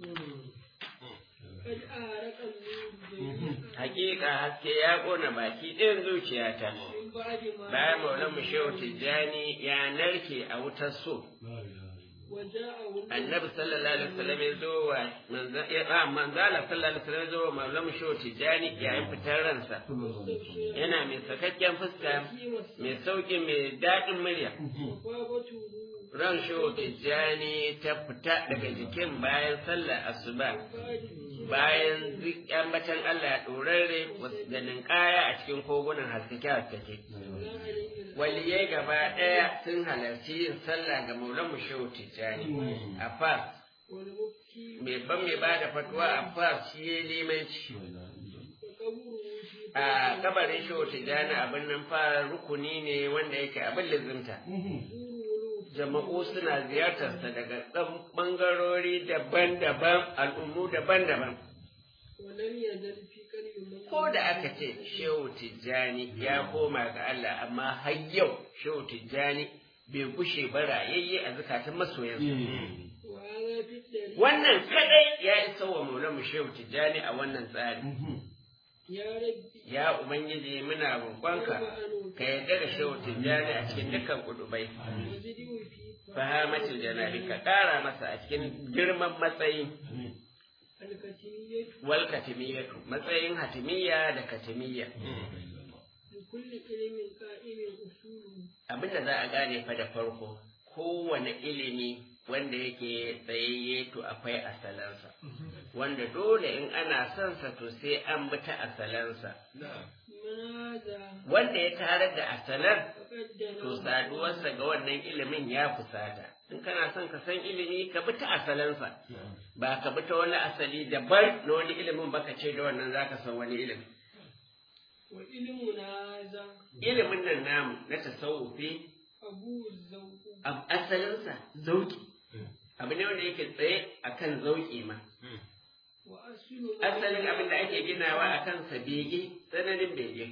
قد أهرق النور جميعا hakika haske ya ƙona baki ɗayan zuciyata من بعد ما bayan maulan mu shehu tijjani ya narke a wutar so وجاءه annabi sallallahu alaihi wasallam ya zo wa manza- ya- ah, manzala sallallahu alaihi wasallam ya zo wa maulamu shehu tijani yayin fitar ransa yana mai sakakken fuska mai sauƙi mai daɗin murya وفابته ran shehu tijani ta fita daga jikin bayan sallar asuba bayan zik- ambatan Allah ya ɗorarre da ninkaya a cikin kogunan haskake haskake waliyai gaba ɗaya sun halarci yin sallah ga maulamu shehu tijani a fas والمبكي mai ban mai ba da fatuwa a fas shi ya limanci وقبره في a kabarin shehu tijani abin nan fara rukuni ne wanda yake abin lizimta jama'u suna ziyartarsa daga ɗan ɓangarori daban-daban al'ummu daban-daban ولم يزل في قلب من ko da aka ce shehu tijjani ya koma ga Allah amma har yau shehu tijjani bai gushe ba rayayye a zukatan masoyansa وهذا في الدليل wannan kadai ya isa wa maulamu shehu tijjani a wannan tsari يا ربي ya ubangiji muna roƙonka ka yarda da shehu tijjani a cikin dukkan kudubai وزده في fahamatul janabi ka ƙara masa a cikin girman matsayi الكتمية wal katimiyatu matsayin hatimiyya da katimiyya لكل علم قائم أصوله abinda za a gane fa da farko kowane ilimi wanda yake tsayayye to akwai asalansa wanda dole in ana son sa to sai an bi ta asalansa من هذا wanda ya tarar da asalar فقد to دنا saduwarsa ga wannan ilimin ya fusata in kana son ka san ilimi ka bi ta asalansa ba ka bi ta wani asali daban na wani ilimin ba ka ce da wannan zaka san wani ilimi وعلمنا هذا ilimin nan namu na tasawufi أبوه الذوق ab- asalinsa zauki abu ne wanda yake tsaye akan zauki ma وأصل asalin abin da ake ginawa a kansa bege tsananin bege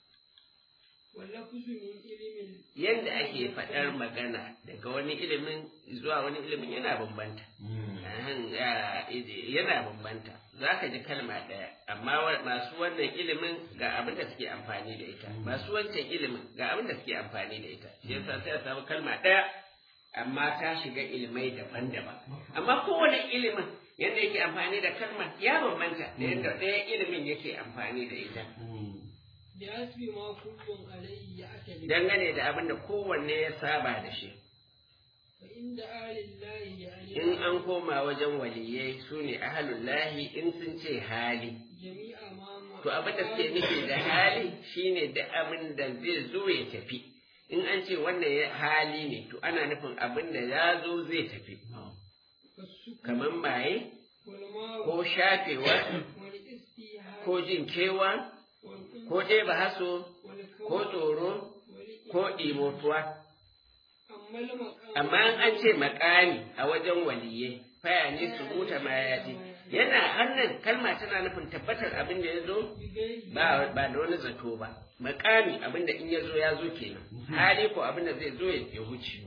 واللفظ من علم yadda ake faɗar magana daga wani ilimin zuwa wani ilimin yana bambanta Ahan, ah, ide- yana bambanta za ka ji kalma ɗaya amma wa- masu wannan ilimin ga abin da suke amfani da ita masu wancan ilimin ga abin da suke amfani da ita shi yasa sai a samu kalma ɗaya amma ta shiga ilimai daban-daban amma kowane ilimin yadda yake amfani da kalmar ya bambanta da yadda ɗaya ilimin yake amfani da ita بحسب ما كل عليه يعتمد dangane da abin da kowanne ya saba da shi فإن آل الله يعني in an koma wajen waliyai su ne ahalullahi in sun ce hali جميع ما to abin da suke nufi da hali shine da abin da zai zo ya tafi in an ce wannan ya- hali ne to ana nufin abin da ya zo zai tafi والسكر kamar maye والماء ko shafewa والاستيهاء ko jin kewa والأنس ko ɗeba haso والكون ko tsoro ko ɗimotuwa أما المقام amma in an ce makami a wajen waliye faya ne su buta mayati yana hannun kalma tana nufin tabbatar abin da ya zo بغير ba ba da wani zato ba makami abin da in ya zo ya zo kenan hali ko abin da zai zo ya ya wuce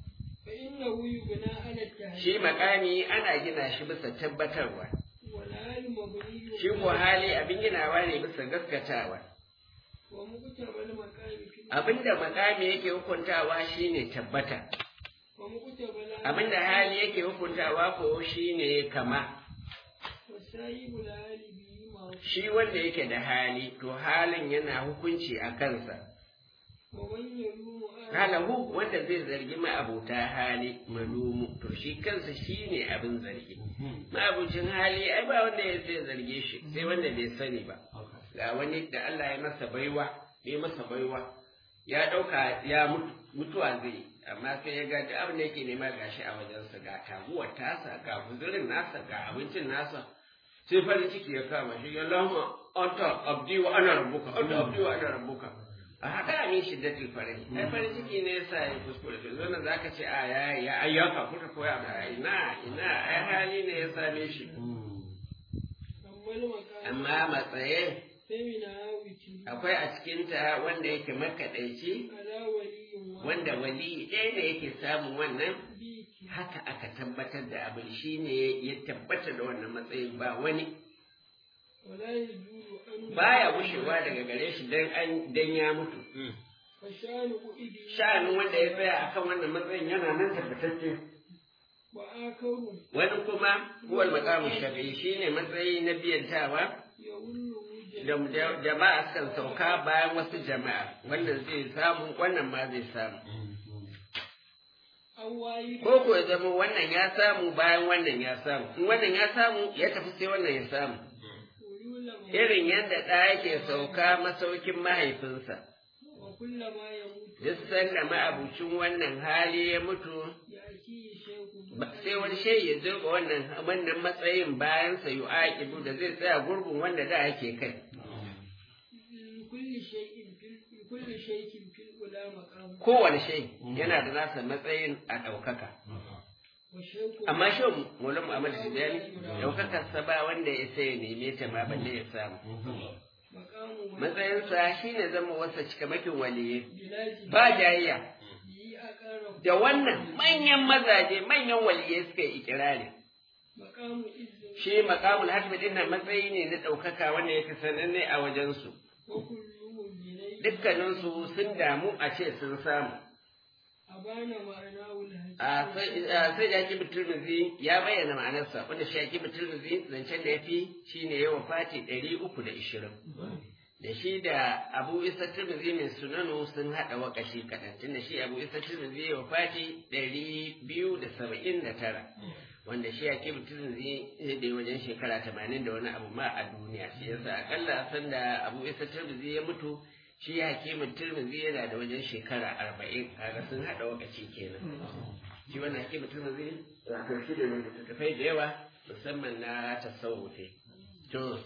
فإنه يبنى على التهيئ shi makami ana gina shi bisa tabbatarwa والهال مبني shi ko hali abin ginawa ne bisa gaskatawa ومقتبى المقام في abin da makami yake hukuntawa shine tabbata ومقتبى الهال abin da hali yake hukuntawa ko shine kama وسايب الهال به معروف shi wanda yake da hali to halin yana hukunci a kansa ومن يلوم آل halahu wanda zai zargi ma'abuta hali malumu to shi kansa shi ne abin zargi ma'abucin hali ai ba wanda ya sai zarge shi sai wanda bai sani ba ga wani da Allah ya masa baiwa ya masa baiwa ya ɗauka ya mutu mutuwa zai yi, amma sai ya ga duk abin da yake nema gashi a wajensa ga taguwar tasa ga guzurin nasa ga abincin nasa sai farin ciki ya kama shi Allahumma anta abdi wa ana rabbuka anta abdi wa ana rabbuka a haka min shiddatul farahi ai farin ciki ne yasa ya kuskure to zo nan zaka ce a ya ya ayyaka kuka koya ba ina ina ai hali ne ya same shi أما المقام amma matsaye فمنها وتر akwai a cikinta wanda yake makaɗaici على ولي واحد wanda wali ɗaya ne yake samun wannan بيك haka aka tabbatar da abin shi ne ya tabbata da wannan matsayin ba wani ولا يجوز أن baya gushewa daga gare shi dan an dan ya mutu فشان قئدي sha'anin wanda ya tsaya akan wannan matsayin yana nan tabbatacce وآخر wani kuma huwal maqamu shafi'i shine matsayi na biyantawa يولو da da- jama'a kan sauka bayan wasu jama'a wannan zai samu wannan ma zai samu أو واحد ko ko ya zama wannan ya samu bayan wannan ya samu in wannan ya samu ya tafi sai wannan ya samu ويولم irin yadda ɗa yake sauka masaukin mahaifinsa وكلما يموت duk sanda ma'abucin wannan hali ya mutu يأتيه شيخ ba- sai wani shai ya zo ga wannan wannan matsayin bayan sa yu'aqibu da zai tsaya gurbin wanda da ake kai لكل شيء في لكل شيء في الأولى مقام kowane shai yana da nasa matsayin a ɗaukaka والشيخ amma shi mulan Muhammad Tijani ɗaukakar sa ba wanda ya sai ya neme ta ma balle ya samu مقام matsayinsa shine zama wasa cikamakin waliye بلاد ba jayayya به أقرب da wannan manyan mazaje manyan waliyai suka yi ikirari مقام إذن shi maqamul hatmi din nan matsayi ne na ɗaukaka wanda yake sananne a wajensu وكلهم بليل dukkaninsu sun damu a ce sun samu أبان معناه الهجر a sai a sai da hakim turmizi ya bayyana ma'anarsa wanda shi hakim turmizi zancen da ya fi shine yawan fati ɗari uku da ishirin da shi da abu isa turmizi mai sunanu sun haɗa wakashi kaɗan tunda shi abu isa turmizi ya fati ɗari biyu da saba'in da tara wanda shi hakim turmizi ya da wajen shekara tamanin da wani abu ma a duniya shi yasa akalla sanda abu isa turmizi ya mutu shi hakimin turmizi yana da wajen shekara arba'in kaga sun haɗa wakaci kenan shi wannan hakimin turmizi wato shi da littattafai da yawa musamman na tasawufe to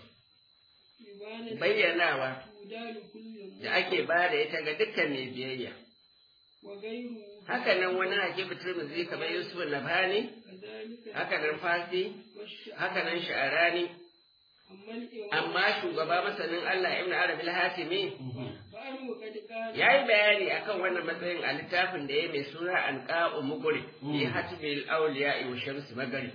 إبانة bayyanawa تودى لكل da ake ba da ita ga dukkan mai biyayya وغيره haka nan wani hakimin turmizi kamar yusuf nabhani كذلك haka nan fasi والشعر haka nan sha'arani أما الإمام amma shugaba masanin Allah ibn Arabi al-Hatimi فأنه قد قال ya yi bayani akan wannan matsayin a littafin da ya mai suna an ƙa'u muguri fi hatbil awliya wa shamsi magari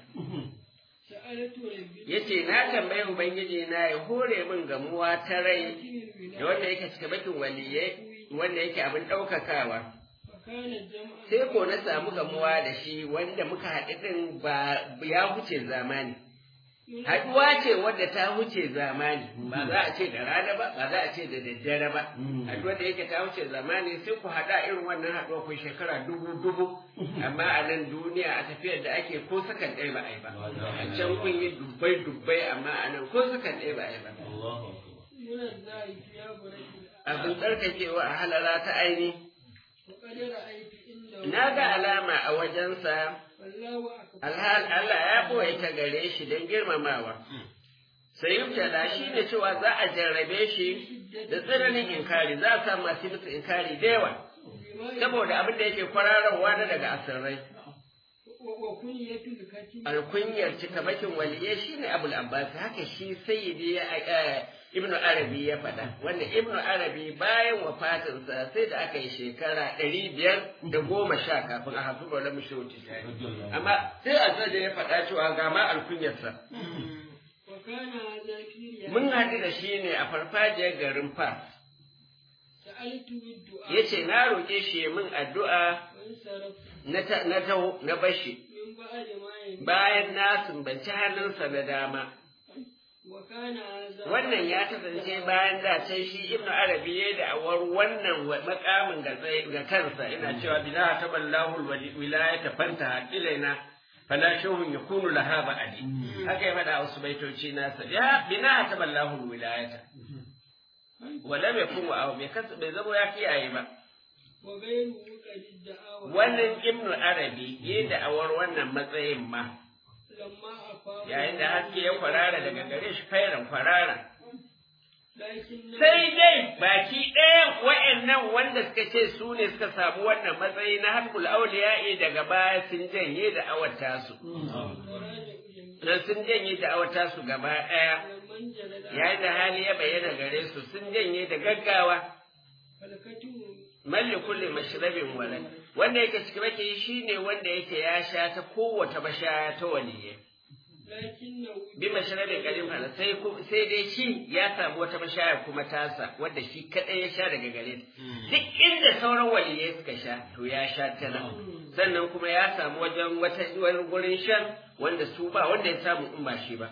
سألت ربي yace na tambayi ubangiji na ya hore min gamuwa ta rai لكن da wanda yake cika bakin waliyai wanda yake abin ɗaukakawa فكان الجمع sai ko na samu gamuwa da shi wanda muka haɗu ɗin ba ya huce zamani haɗuwa ce wadda ta huce zamani ba za a ce da rana ba ba za a ce da daddare ba haɗuwa da yake ta huce zamani sai ku haɗa irin wannan haɗuwa ku shekara dubu dubu amma a nan duniya a tafiyar da ake ko sakan ɗaya ba a yi ba a can kun yi dubbai dubbai amma a nan ko sakan ɗaya ba a yi ba من الزائف يا بريد abin tsarkakewa a halara ta aini وقد رأيت عنده na ga alama a wajensa والله أكبر alhal Allah ya ɓoye ta gare shi don girmamawa sai yubtala shi ne cewa za a jarrabe shi da tsananin inkari za a samu masu musu inkari da yawa بما saboda abin da yake kwararwa na daga asirrai وكنية الكتب alkunyar cikamakin waliye shi ne abul abbas haka shi sayyidi ya eh, ibnu arabi ya faɗa wanda ibnu arabi bayan wafatinsa sai da aka yi shekara ɗari biyar da goma sha kafin a hasu ba lamu shi amma sai a da ya faɗa cewa ga ma alkunyarsa وكان هذا في mun رياض haɗu da shi ne a farfajiyar garin fas سألت بالدعاء ya ce na roƙe shi ya min addu'a وانصرف na ta- na taho na bashi من بعد ما يموت bayan na sumbanci hannunsa na dama وكان هذا wannan ya kasance bayan da can shi ibnu arabi ya da awar wannan wa- makamin ga tsaye- ga kansa ina cewa bila taballahu wilayata fanta ilaina fala shawhun yakunu laha ba'di haka ya faɗa wasu baitoci nasa ya bina taballahu wilayata wala bai kuma abu bai kasa bai zama ya kiyaye ba وغيره قد ادعى wannan ibnu arabi ya da awar wannan matsayin ma لما أفاق yayin da haske ya kwarara daga gare shi fairan kwarara لكن sai dai baki ɗaya wa'annan wanda suka ce su ne suka samu wannan matsayi na hankul auliya'i daga baya sun janye da awata su dan sun janye da awata su gaba ɗaya لمن جلد yayin da hali ya bayyana gare su sun janye da gaggawa فالكتب malli kulli mashrabin wala wanda yake cikin baki shine wanda yake ya sha ta kowace mashaya ta waliye لكنه bi mashrabin qadim fala sai ku- sai dai shi ya samu wata mashaya kuma tasa wanda shi kadai ya sha daga gare ta duk inda sauran waliyai suka sha to ya sha ta nan sannan kuma ya samu wajen wata wani gurin shan wanda su ba wanda ya samu in ba shi ba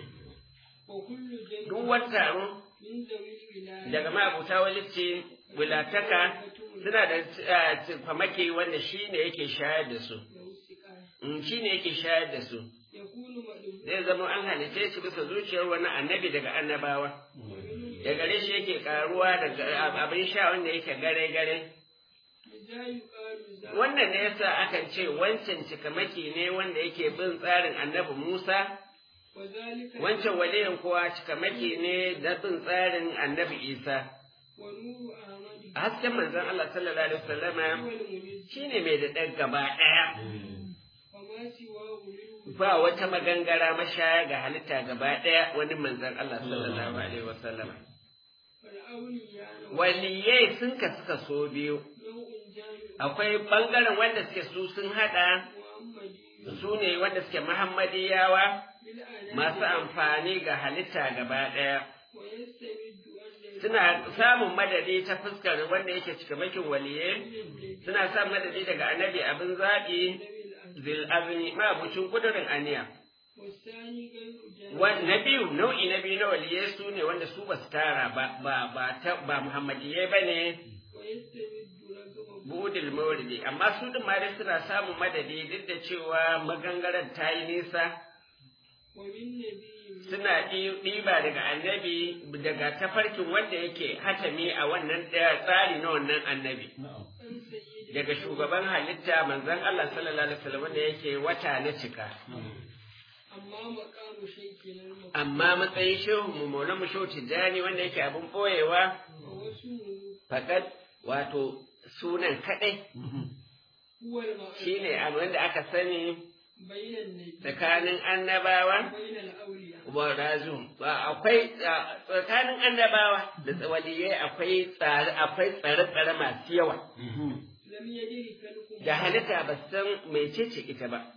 وكل جمع duk wani taro من ذوي الولاية daga ma'abuta walice wilataka suna da eh, famake wanda shi ne yake shayar da su له السقاية Mm, shi ne yake shayar da su يكون مألوف zai zama an halice shi bisa zuciyar wani annabi daga annabawa da gare shi yake karuwa daga abin sha wanda yake gare-gare إذا يقال ذا wannan ne yasa akan ce wancan cikamaki ne wanda yake bin tsarin annabi Musa وذلك wancan waliyin kuwa cikamaki ne da bin tsarin annabi Isa ونور أحمد hasken manzon Allah sallallahu alaihi wasallama هو المميز shine mai da ɗan gaba ɗaya وما سواه منه ba wata magangara mashaya ga halitta gaba ɗaya wani manzon Allah sallallahu alaihi wasallama فالأولياء waliyai sun kasu kaso biyu نوع جامع akwai bangaren wanda suke su sun hada محمدي su ne wanda suke muhammadiyawa بالأنام masu amfani ga halitta gaba ɗaya ويستمد أن suna samun madadi ta fuskar wanda yake cikamakin waliye suna samun madadi daga annabi abin zaɓi zil azmi mabucin kudurin aniya والثاني غير جامع Wa- na biyu nau'i na biyu na waliye su ne wanda su ba su tara ba ba ba ta ba muhammadiyai ba ne ويستمد رقم budil mawridi amma su din ma dai suna samun madadi duk da cewa magangaren ta yi nisa ومن نبي suna ɗi- ɗiba daga annabi daga tafarkin wanda yake hatami a wannan ɗaya tsari na wannan annabi أن سيد daga shugaban halitta manzon Allah sallallahu alaihi wasallam wanda yake wata na cika أما مقام شيخنا المقام amma matsayin shehu mu maula mu shehu tijjani wanda yake abin boyewa واسمه fakat wato sunan kadai هو المعروف shine abu wanda aka sani بين النبي tsakanin annabawa وبين الأولياء wa razu ba akwai a- tsakanin annabawa da waliyai akwai tsare akwai tsare-tsare masu yawa لم يدرك لكم da halitta ba su san mecece ita ba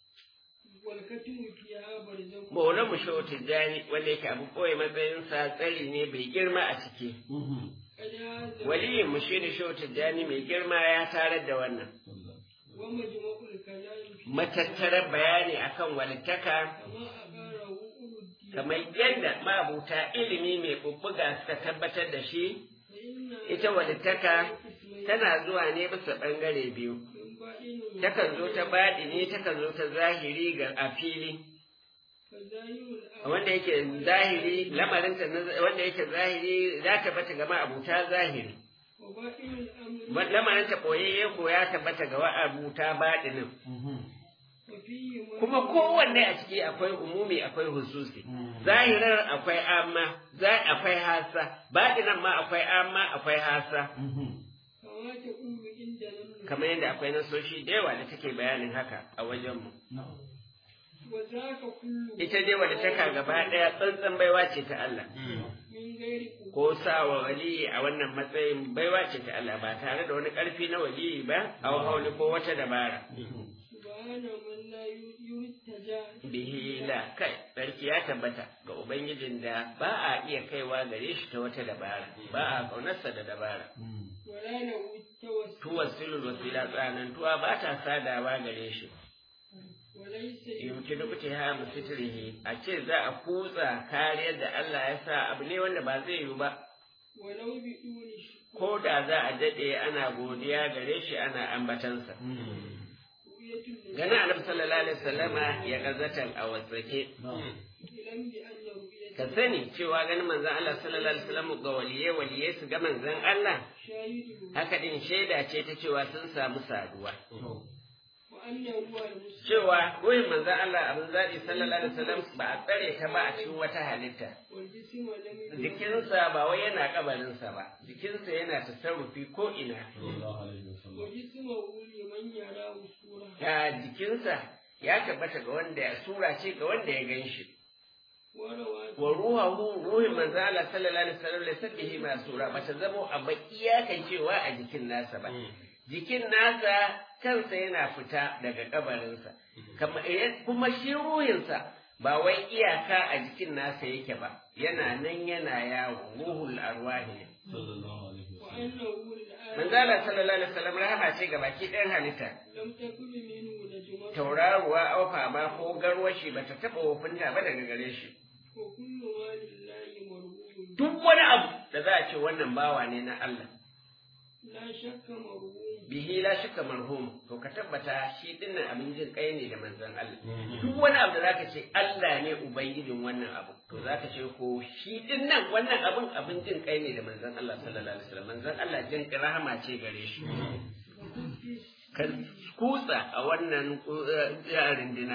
والكتم فيها برزخ Maulan mu shehu tijjani wanda yake abu koyi matsayinsa tsari ne bai girma a ciki قد هذا waliyin mu shi ne shehu tijjani mai girma ya tarar da wannan ومجموع الكلام فيه matattarar bayani akan walittaka كما أقره أولو الدين kamar yadda mabuta ilimi mai bubbuga suka tabbatar da shi فإن ita walittaka tana zuwa ne bisa ɓangare biyu من باطن takan zo ta baɗini takan zo ta zahiri ga a fili فظاهر الأمر wanda yake zahiri lamarinta na- wanda yake zahiri za ta bata ga ma'abuta zahiri وباطن الأمر Wa- lamarinta ɓoyayye ko ya tabbata ga ma'abuta baɗinin وفيه ما kuma kowanne a ciki akwai umumi akwai hususi zahirar akwai amma za akwai hasa baɗinan ma akwai amma akwai hasa كما تقول عند لم kamar yadda akwai nasoshi da yawa da take bayanin haka a wajenmu وذاك كله ita dai wadda taka gaba ɗaya tsantsan baiwa ce ta Allah من غير قوة ko sa wa waliyi a wannan matsayin baiwa ce ta Allah ba tare da wani ƙarfi na waliyi ba a hauli ko wata dabara سبحان من لا يرتجى bihi la kai sarki ya tabbata ga ubangijin da ba a iya kaiwa gare shi ta wata dabara ba a kaunarsa da dabara ولا له التوسل tuwasilul wasila tsanantuwa ba ta sadawa gare shi وليس yumkinu ha musitrihi a ce za a kutsa kariyar da Allah ya sa abu ne wanda ba zai yiwu ba ولو بدون شكر ko da za a daɗe ana godiya gare shi ana ambatansa رؤية النبي gana annabi sallallahu alaihi wasallama ya gazatan a wasake إلم بأن رؤية ka sani cewa ganin manzon Allah sallallahu alaihi wasallam ga waliye waliye su ga manzon Allah شاهد haka din shaida ce ta cewa sun samu saduwa وأنه هو المسلم cewa ruhin manzon Allah abin zaɓi sallallahu alaihi wasallam ba a tsare ta ba a cikin wata halitta والجسم لم يكن jikinsa ba wai yana kabarinsa ba jikinsa yana tasarrufi ko ina وجسمه لمن يراه صورة ya jikinsa ya tabbata ga wanda ya sura ce ga wanda ya gan shi وروى wa ruhahu ruhin manzo Allah sallallahu alaihi wasallam laysa bihi masura bata zamo a bakiya kan cewa a jikin nasa ba jikin nasa kansa yana fita daga kabarinsa Kama- eh, kuma shi ruhinsa ba wai iyaka a jikin nasa yake ba yana nan yana yawo ruhul arwahi ne وأنه الآن manzala sallallahu alaihi wasallam rahama ce ga baki ɗayan halitta لم تكن منه نجمة tauraruwa aufa ma ko garwashi ba ta taɓa wofinta ba daga gare shi وكل ما لله مرغوب duk wani abu da za a ce wannan bawa ne na Allah لا شك مرغوب bihi la shakka marhum to ka tabbata shi dinnan abin jin kai ne da manzon Allah duk wani abu da zaka ce Allah ne ubangijin wannan abu to zaka ce ko shi dinnan wannan abin abin jin kai ne da manzon Allah sallallahu alaihi wasallam manzon Allah jin kai rahama ce gare shi ka kutsa a wannan uh, rindina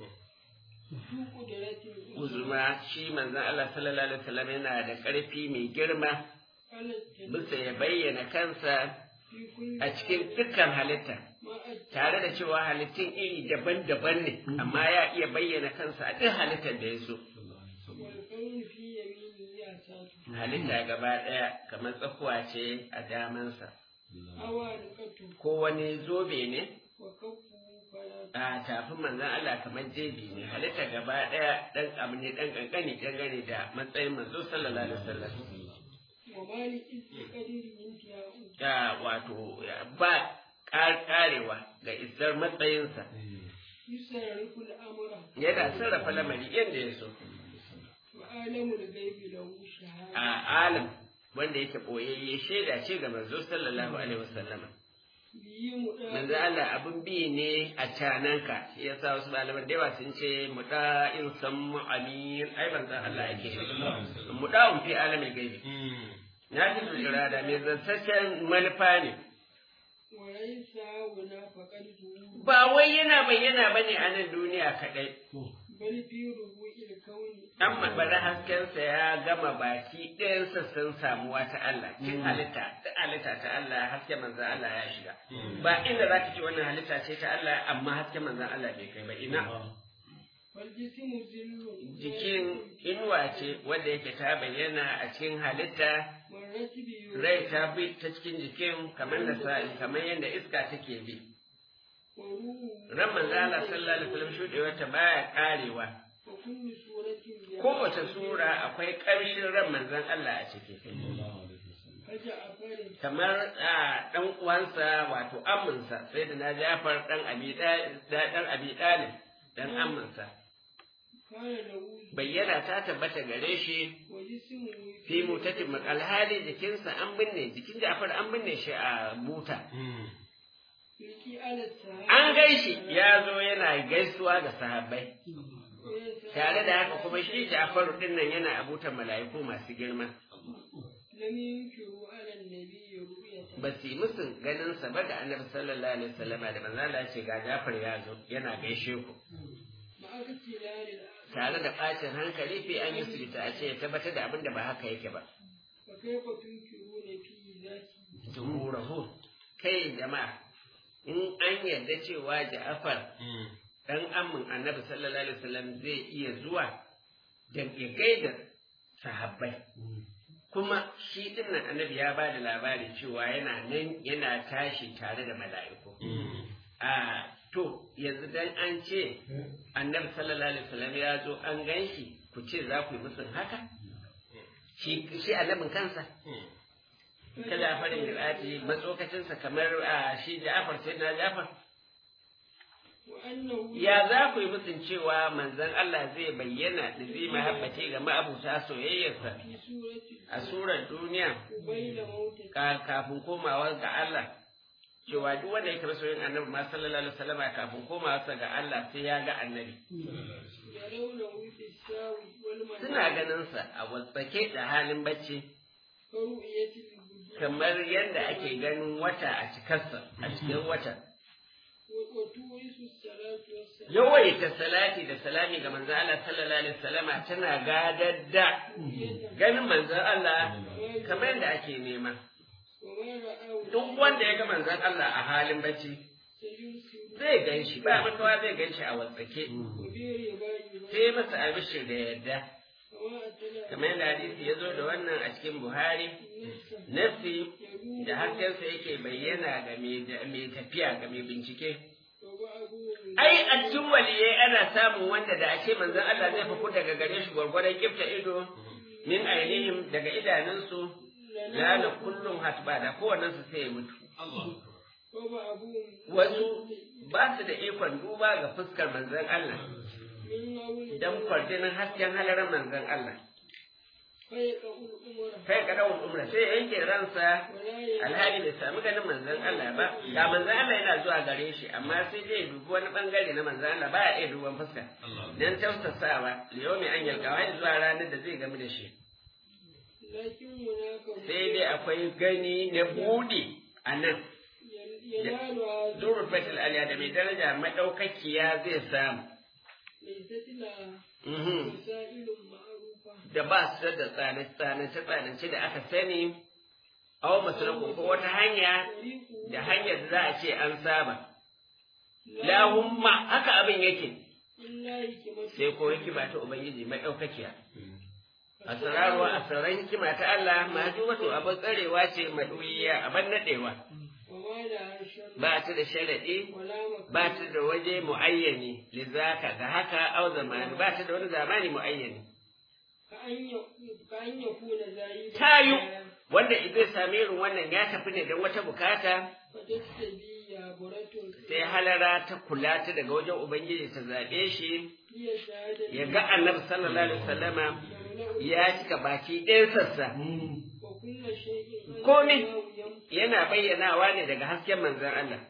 ذو قدرة uzuma shi manzon Allah sallallahu alaihi wasallam yana da ƙarfi mai girma على التنفيذ bisa ya bayyana kansa في كل a cikin dukkan halitta ما أتى tare da cewa halittun iri daban-daban ne amma ya iya bayyana kansa a duk halittar da ya so والكون في يمينه يعتاد halitta gaba ɗaya kamar tsakuwa ce a damansa أوانقته ko wani zobe ne وكفه فلا a tafin manzon Allah kamar jebi ne halitta gaba ɗaya ɗan abu ne ɗan ƙanƙani dangane da matsayin manzo sallallahu alaihi wasallam وما لإذ قدر انتهاء ya wato ya ba ƙar- ƙarewa ga isar matsayinsa يصرف الأمر yana sarrafa lamari yadda ya so وعالم الغيب له شهادة a alam wanda yake ɓoyayye shaida ce ga manzo sallallahu alaihi wasallama به مدى manzo Allah abin bi ne a cananka shi yasa wasu malaman da yawa sun ce muda in sammu amin ai manzo Allah yake muda fi alamin gaibi na ji tsira da mai zantaccen manufa ne وليس هنا فقد ظهور ba wai yana bayyana bane a nan duniya kadai بل في ربوع الكون amma bari haskensa ya gama baki ɗayansa sun samuwa ta Allah cin halitta ta halitta ta Allah hasken manzan Allah ya shiga ba inda za ka ce wannan halitta ce ta Allah amma hasken manzan Allah bai kai ba ina والجسم ذل jikin inuwa ce wanda yake ta bayyana a cikin halitta مرت به rai ta bi ta cikin jikin kamar da sa kamar yadda iska take bi وروح ran manzan Allah sallallahu alaihi wasallam shudewar ta baya karewa وكل سورة بها kowace sura akwai ƙarshen ran manzan Allah a ciki فجعفر kamar a ɗan uwansa wato aminsa sai da na jafar ɗan abi ɗan abi ɗalib ɗan aminsa كان له bayyana ta tabbata gare shi وجسمه fi mutatin alhali jikinsa an binne jikin jafar an binne shi a buta يلقي على السحاب an gaishi ya zo yana gaisuwa ga sahabbai tare da haka kuma shi jafaru ɗin nan yana a butan mala'iku masu girma لم ينكروا على النبي رؤيته ba su yi musun ganinsa ba da annabi sallallahu alaihi wasallama da manzo Allah ya ce ga jafar ya zo yana gaishe ku مع اختلال الأعمال tare da ɓacin hankali fi an yi sulita a ce ya tabbatar da abin da ba haka yake ba. فكيف تنكرون في ذاته Jumhurahu kai jama'a in an yarda cewa Ja'far dan amin Annabi sallallahu alaihi wasallam zai iya zuwa da ya gaida sahabbai kuma shi dinnan Annabi ya ba da labari cewa yana nan yana tashi tare da mala'iku. A to yanzu dan an ce Annabi sallallahu alaihi wasallam ya zo an ganshi ku ce za ku yi musun haka? Shi shi annabin kansa kada farin girati matsokacinsa kamar a shi Ja'far sai na Ja'far وأنه ya za ku yi musun cewa manzon Allah zai bayyana da zai mahabbace ga ma'abuta soyayyarsa في سورة a surar duniya قبيل موته ka- kafin komawa ga Allah cewa duk wanda ya karɓi soyayyen annabi ma sallallahu alaihi wasallama kafin komawarsa ga Allah sai ya ga annabi يرونه في الساوي والمنام suna ganin sa a watsake da halin bacci كرؤية البدور kamar yadda ake ganin wata a cikarsa a cikin wata وتورث الصلاة والسلام yawaita salati da salami ga manzo Allah sallallahu alaihi wasallama tana gadar da ganin manzo Allah kamar yadda ake nema وما رآه duk wanda ya ga manzon Allah a halin bacci سيرسل zai gan shi ba makawa zai gan shi a watsake وبير باي sai masa albishir da yadda وما أتلا kamar yadda hadisi ya zo da wannan a cikin Buhari نفسه nafsi يقول da haskensa yake bayyana ga mai da- mai tafiya ga mai bincike وبعضه ai a cikin waliyai ana samun wanda da ake manzon Allah zai faku daga gare shi gwargwadon kifta ido min ainihin daga idanunsu la da kullum hatba da kowannen su sai ya mutu wasu ba su da ikon duba ga fuskar manzon Allah dan kwarjinin hasken halarar manzon Allah kai ka dawo umra sai yanke ransa alhali bai sami ganin manzon Allah ba ga manzon Allah yana zuwa gare shi amma sai dai dubi wani bangare na manzon Allah ba ya iya duban fuska dan tausasawa liyomi an yalka wai zuwa ranar da zai gamu da shi sai dai akwai gani na buɗe a nan Zurur Fatil Aliya da mai daraja maɗaukakiya zai samu. Da ba su da tsanance-tsanance da aka sani, awa masu ko wata hanya da hanyar da za a ce an saba. Lahumma haka abin yake, sai ko hikima ta Ubangiji maɗaukakiya. Asararuwa asaran hikima ta Allah ma wato abin tsarewa ce maɗuyiya abin naɗewa. ba ta da sharaɗi ba ta da waje mu'ayyani lizaka ga haka au zamani ba ta da wani zamani mu'ayyani tayu wanda zai sami irin wannan ya tafi ne don wata bukata sai halara ta kula ta daga wajen ubangiji ta zaɓe shi ya ga annabi sallallahu alaihi wasallama ya cika baki ɗayan sassa komi yana bayyanawa ne daga hasken manzon Allah.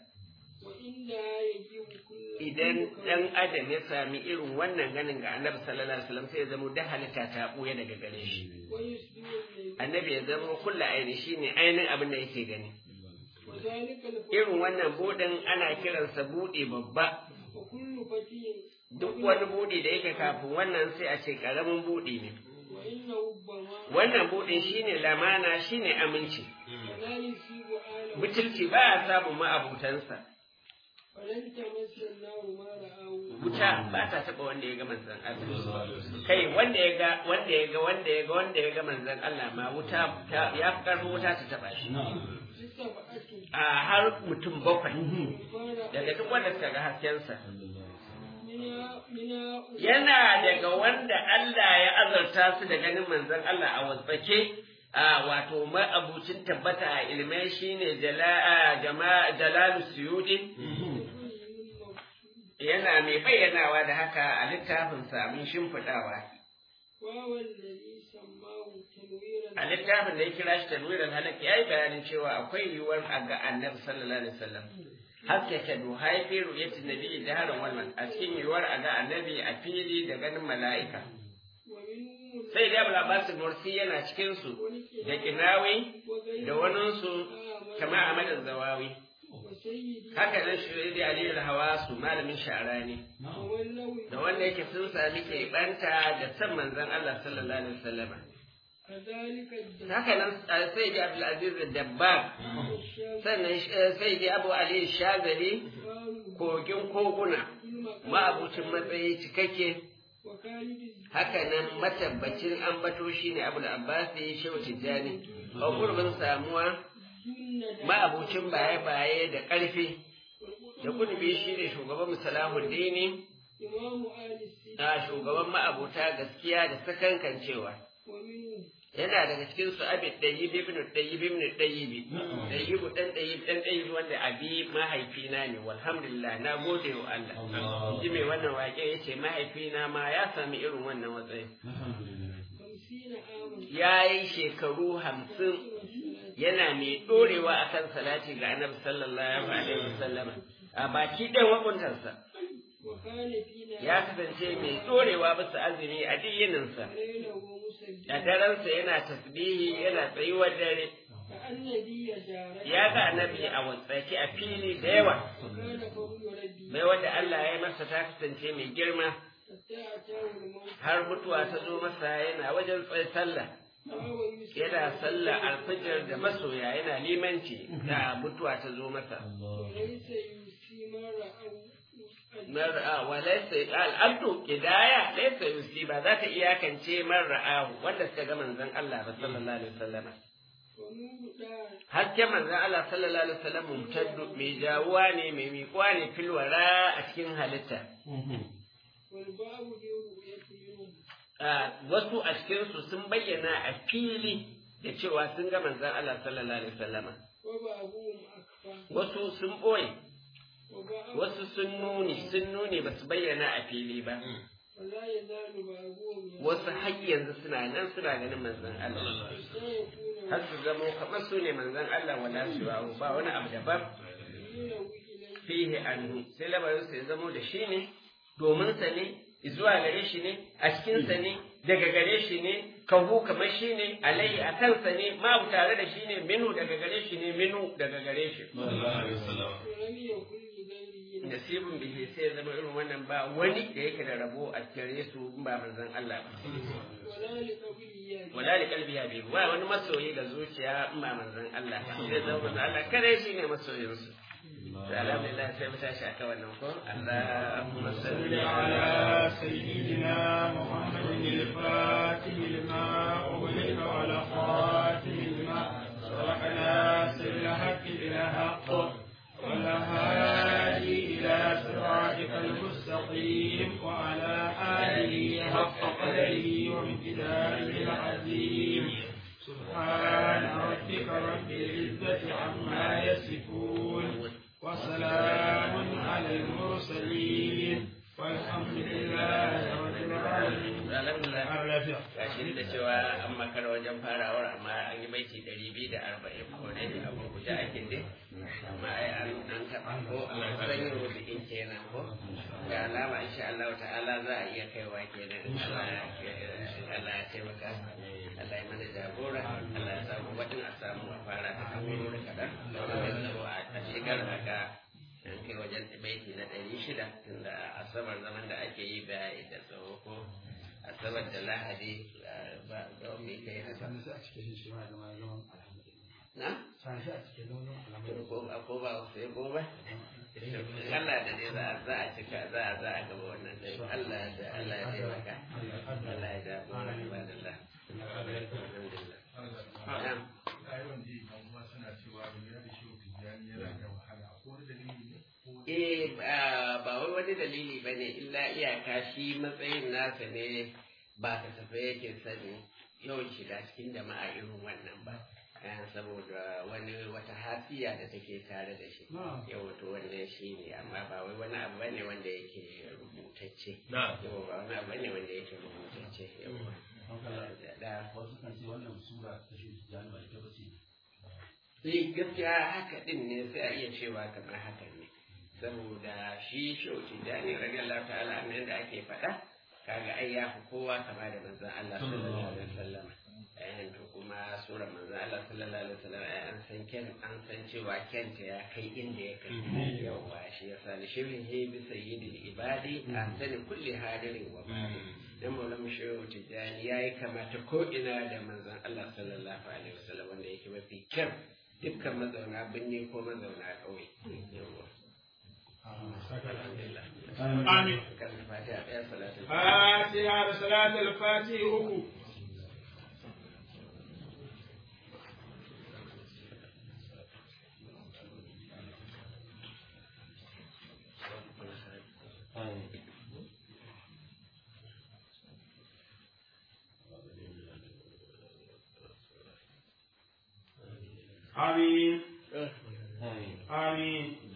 Idan ɗan adam ya sami irin wannan ganin ga annabi sallallahu alaihi wasallam sai ya zama da halitta ta ɓuya daga gare shi. Annabi ya zama kulla aini shi ne ainihin abin da yake gani. Irin wannan buɗin ana kiransa buɗe babba. Duk wani buɗe da yake kafin wannan sai a ce ƙaramin buɗe ne. Wannan buɗin shine lamana shine aminci. Butulci ba a samun ma'abutansa. Wuta ba ta taɓa wanda ya ga manzan Allah. Kai wanda ya ga wanda ya ga wanda ya ga wanda ya ga manzan Allah ma wuta ya fi ƙarfin wuta ta taɓa shi. A har mutum bakwai daga duk wanda suka ga haskensa. Yana daga wanda Allah ya azarta su da ganin manzan Allah a wasfake a wato ma'abucin tabbata a ilmai shine jalalu suyudi yana mai bayyanawa da haka a littafin samun shimfiɗawa a littafin da ya kira shi tanwirar halak ya yi bayanin cewa akwai yiwuwar a ga annabi sallallahu alaihi wasallam haskaka duhai fi ru'yatin nabi jaharan wannan a cikin yiwuwar a ga annabi a fili da ganin mala'ika sai da abu labasin mursi yana cikinsu da kinawi da waninsu kama a madar zawawi haka nan shi da aliyu da hawa su malamin shara ne da wanda yake sun sami keɓanta da san manzon Allah sallallahu alaihi wasallama haka nan sai da abdulaziz da dabbar sannan sai da abu aliyu shazali kogin koguna ma'abucin matsayi cikakke haka nan matabbacin ambato shi ne abu da abbasi shehu tijjani a gurbin samuwa ma'abucin baye-baye da ƙarfi da kudubi shi ne shugaban musalahuddini a shugaban ma'abuta gaskiya da sakankancewa yana daga cikin su abin ɗayyib ibn ɗayyib ibn ɗayyib ɗayyib ɗan ɗayyib ɗan ɗayyib wanda abi mahaifina ne walhamdulillah na gode wa Allah ji mai wannan waƙe ya ce mahaifina ma ya sami irin wannan matsayi ya yi shekaru hamsin yana mai ɗorewa a kan salati ga annabi sallallahu alaihi wasallam a baki ɗan wakuntarsa ya kasance mai ɗorewa bisa azumi a diyininsa da daransa yana tasbihi yana tsayuwar dare ya ga annabi a watsaki a fili da yawa mai wanda Allah ya yi masa ta kasance mai girma har mutuwa ta zo masa yana wajen tsaye sallah yana sallah alfijir da masoya yana limanci da mutuwa ta zo masa mar'a wa laysa al'abdu kidaya laysa yusi ba za ta iyakance man ra'ahu wanda suka ga manzon Allah ba sallallahu alaihi wasallam ونور دار hasken manzon Allah sallallahu alaihi wasallam mumtaddu mai jawuwa ne mai miƙuwa ne filwara a cikin halitta والباب لرؤية منهم Ah, wasu a cikinsu sun bayyana a fili da cewa sun ga manzon Allah sallallahu alaihi wasallama وبابهم أكفى wasu sun ɓoye وباب wasu sun nuni sun nuni ba su bayyana a fili ba ولا يزال بابهم wasu har yanzu suna nan suna ganin manzon Allah سيكون har su zamo kamar su ne manzon Allah wala su ba wani abu daban يلوي إليه fihi anhu sai lamarin sa ya zamo da shi ne domin sa ne zuwa gare shi ne a cikin sa ne daga gare shi ne kahu kamar shi ne alai a kansa ne ma tare da shi ne minu daga gare shi ne minu daga gare shi ولم يكن لغيره nasibin bihi sai ya zama irin wannan ba wani da yake da rabo a gare su in ba manzon Allah ba ولا لقبله wala li qalbi ya bi ba wani masoyi ga zuciya in ba manzon Allah ba sai zama manzon Allah kare shi ne masoyin su to alhamdulillah sai mu tashi aka wannan ko Allahumma salli صل ala على سيدنا محمد الفاتح لما أغلق على خاتم لما سبق ناصر الحق بالحق والهادي إلى صراطك المستقيم وعلى آله حق قدره وامتداره العظيم سبحان ربك رب العزة عما يصفون وسلام على المرسلين والحمد لله رب العالمين alhamdulillah gashi da cewa an makara wajen farawar amma an yi baiti ɗari biyu da arba'in ko ne a gurguje ake dai amma ai an an taɓa ko a san yin rubu'in kenan ko ga alama insha Allah ta'ala za a iya kaiwa kenan Allah ya Allah ya taimaka Allah ya mana jagora Allah ya samu wadin a samu a fara ta kamar da kaɗan da wani zaro a shigar haka an kai wajen baiti na ɗari shida tunda asabar zaman da ake yi ba da tsawo ko asabar da lahadi ba da wani kai haka na ko ba ko ba sai ko ba Allah da dai za a za a cika za a za a gaba wannan dai Allah da Allah ya taimaka Allah ya da mu ibadallah alhamdulillah na'am Eh ba ba wai wani dalili ba ne illa iyaka shi matsayin nasa ne ba kasafai yake sani yawan shiga cikin jama'a irin wannan ba. Eh, saboda wani wata hasiya da take tare da shi yau wato wannan shi ne amma ba wai wani abu bane wanda yake rubutacce yau ba wani abu bane wanda yake rubutacce yau da Eh gaskiya haka din ne sai a iya cewa kamar haka ne saboda shi shauci jani radiyallahu ta'ala an da ake faɗa kaga ai ya fi kowa kama da manzon Allah sallallahu alaihi wasallam eh to kuma sura manzon Allah sallallahu alaihi wasallam ai an san ken an san cewa kenta ya kai inda ya kai yawa shi yasa li shirin he bi sayyidil ibadi an sani kulli hadirin wa badi dan maulam shehu tijani yayi kamata ko ina da manzon Allah sallallahu alaihi wasallam wanda yake mafi kyan dukkan mazauna binne ko mazauna ƙauye yawa alhamdulillah آمين kan fatiha ɗaya salatul فاتحة صلاة الفاتح ركوع آمين آمين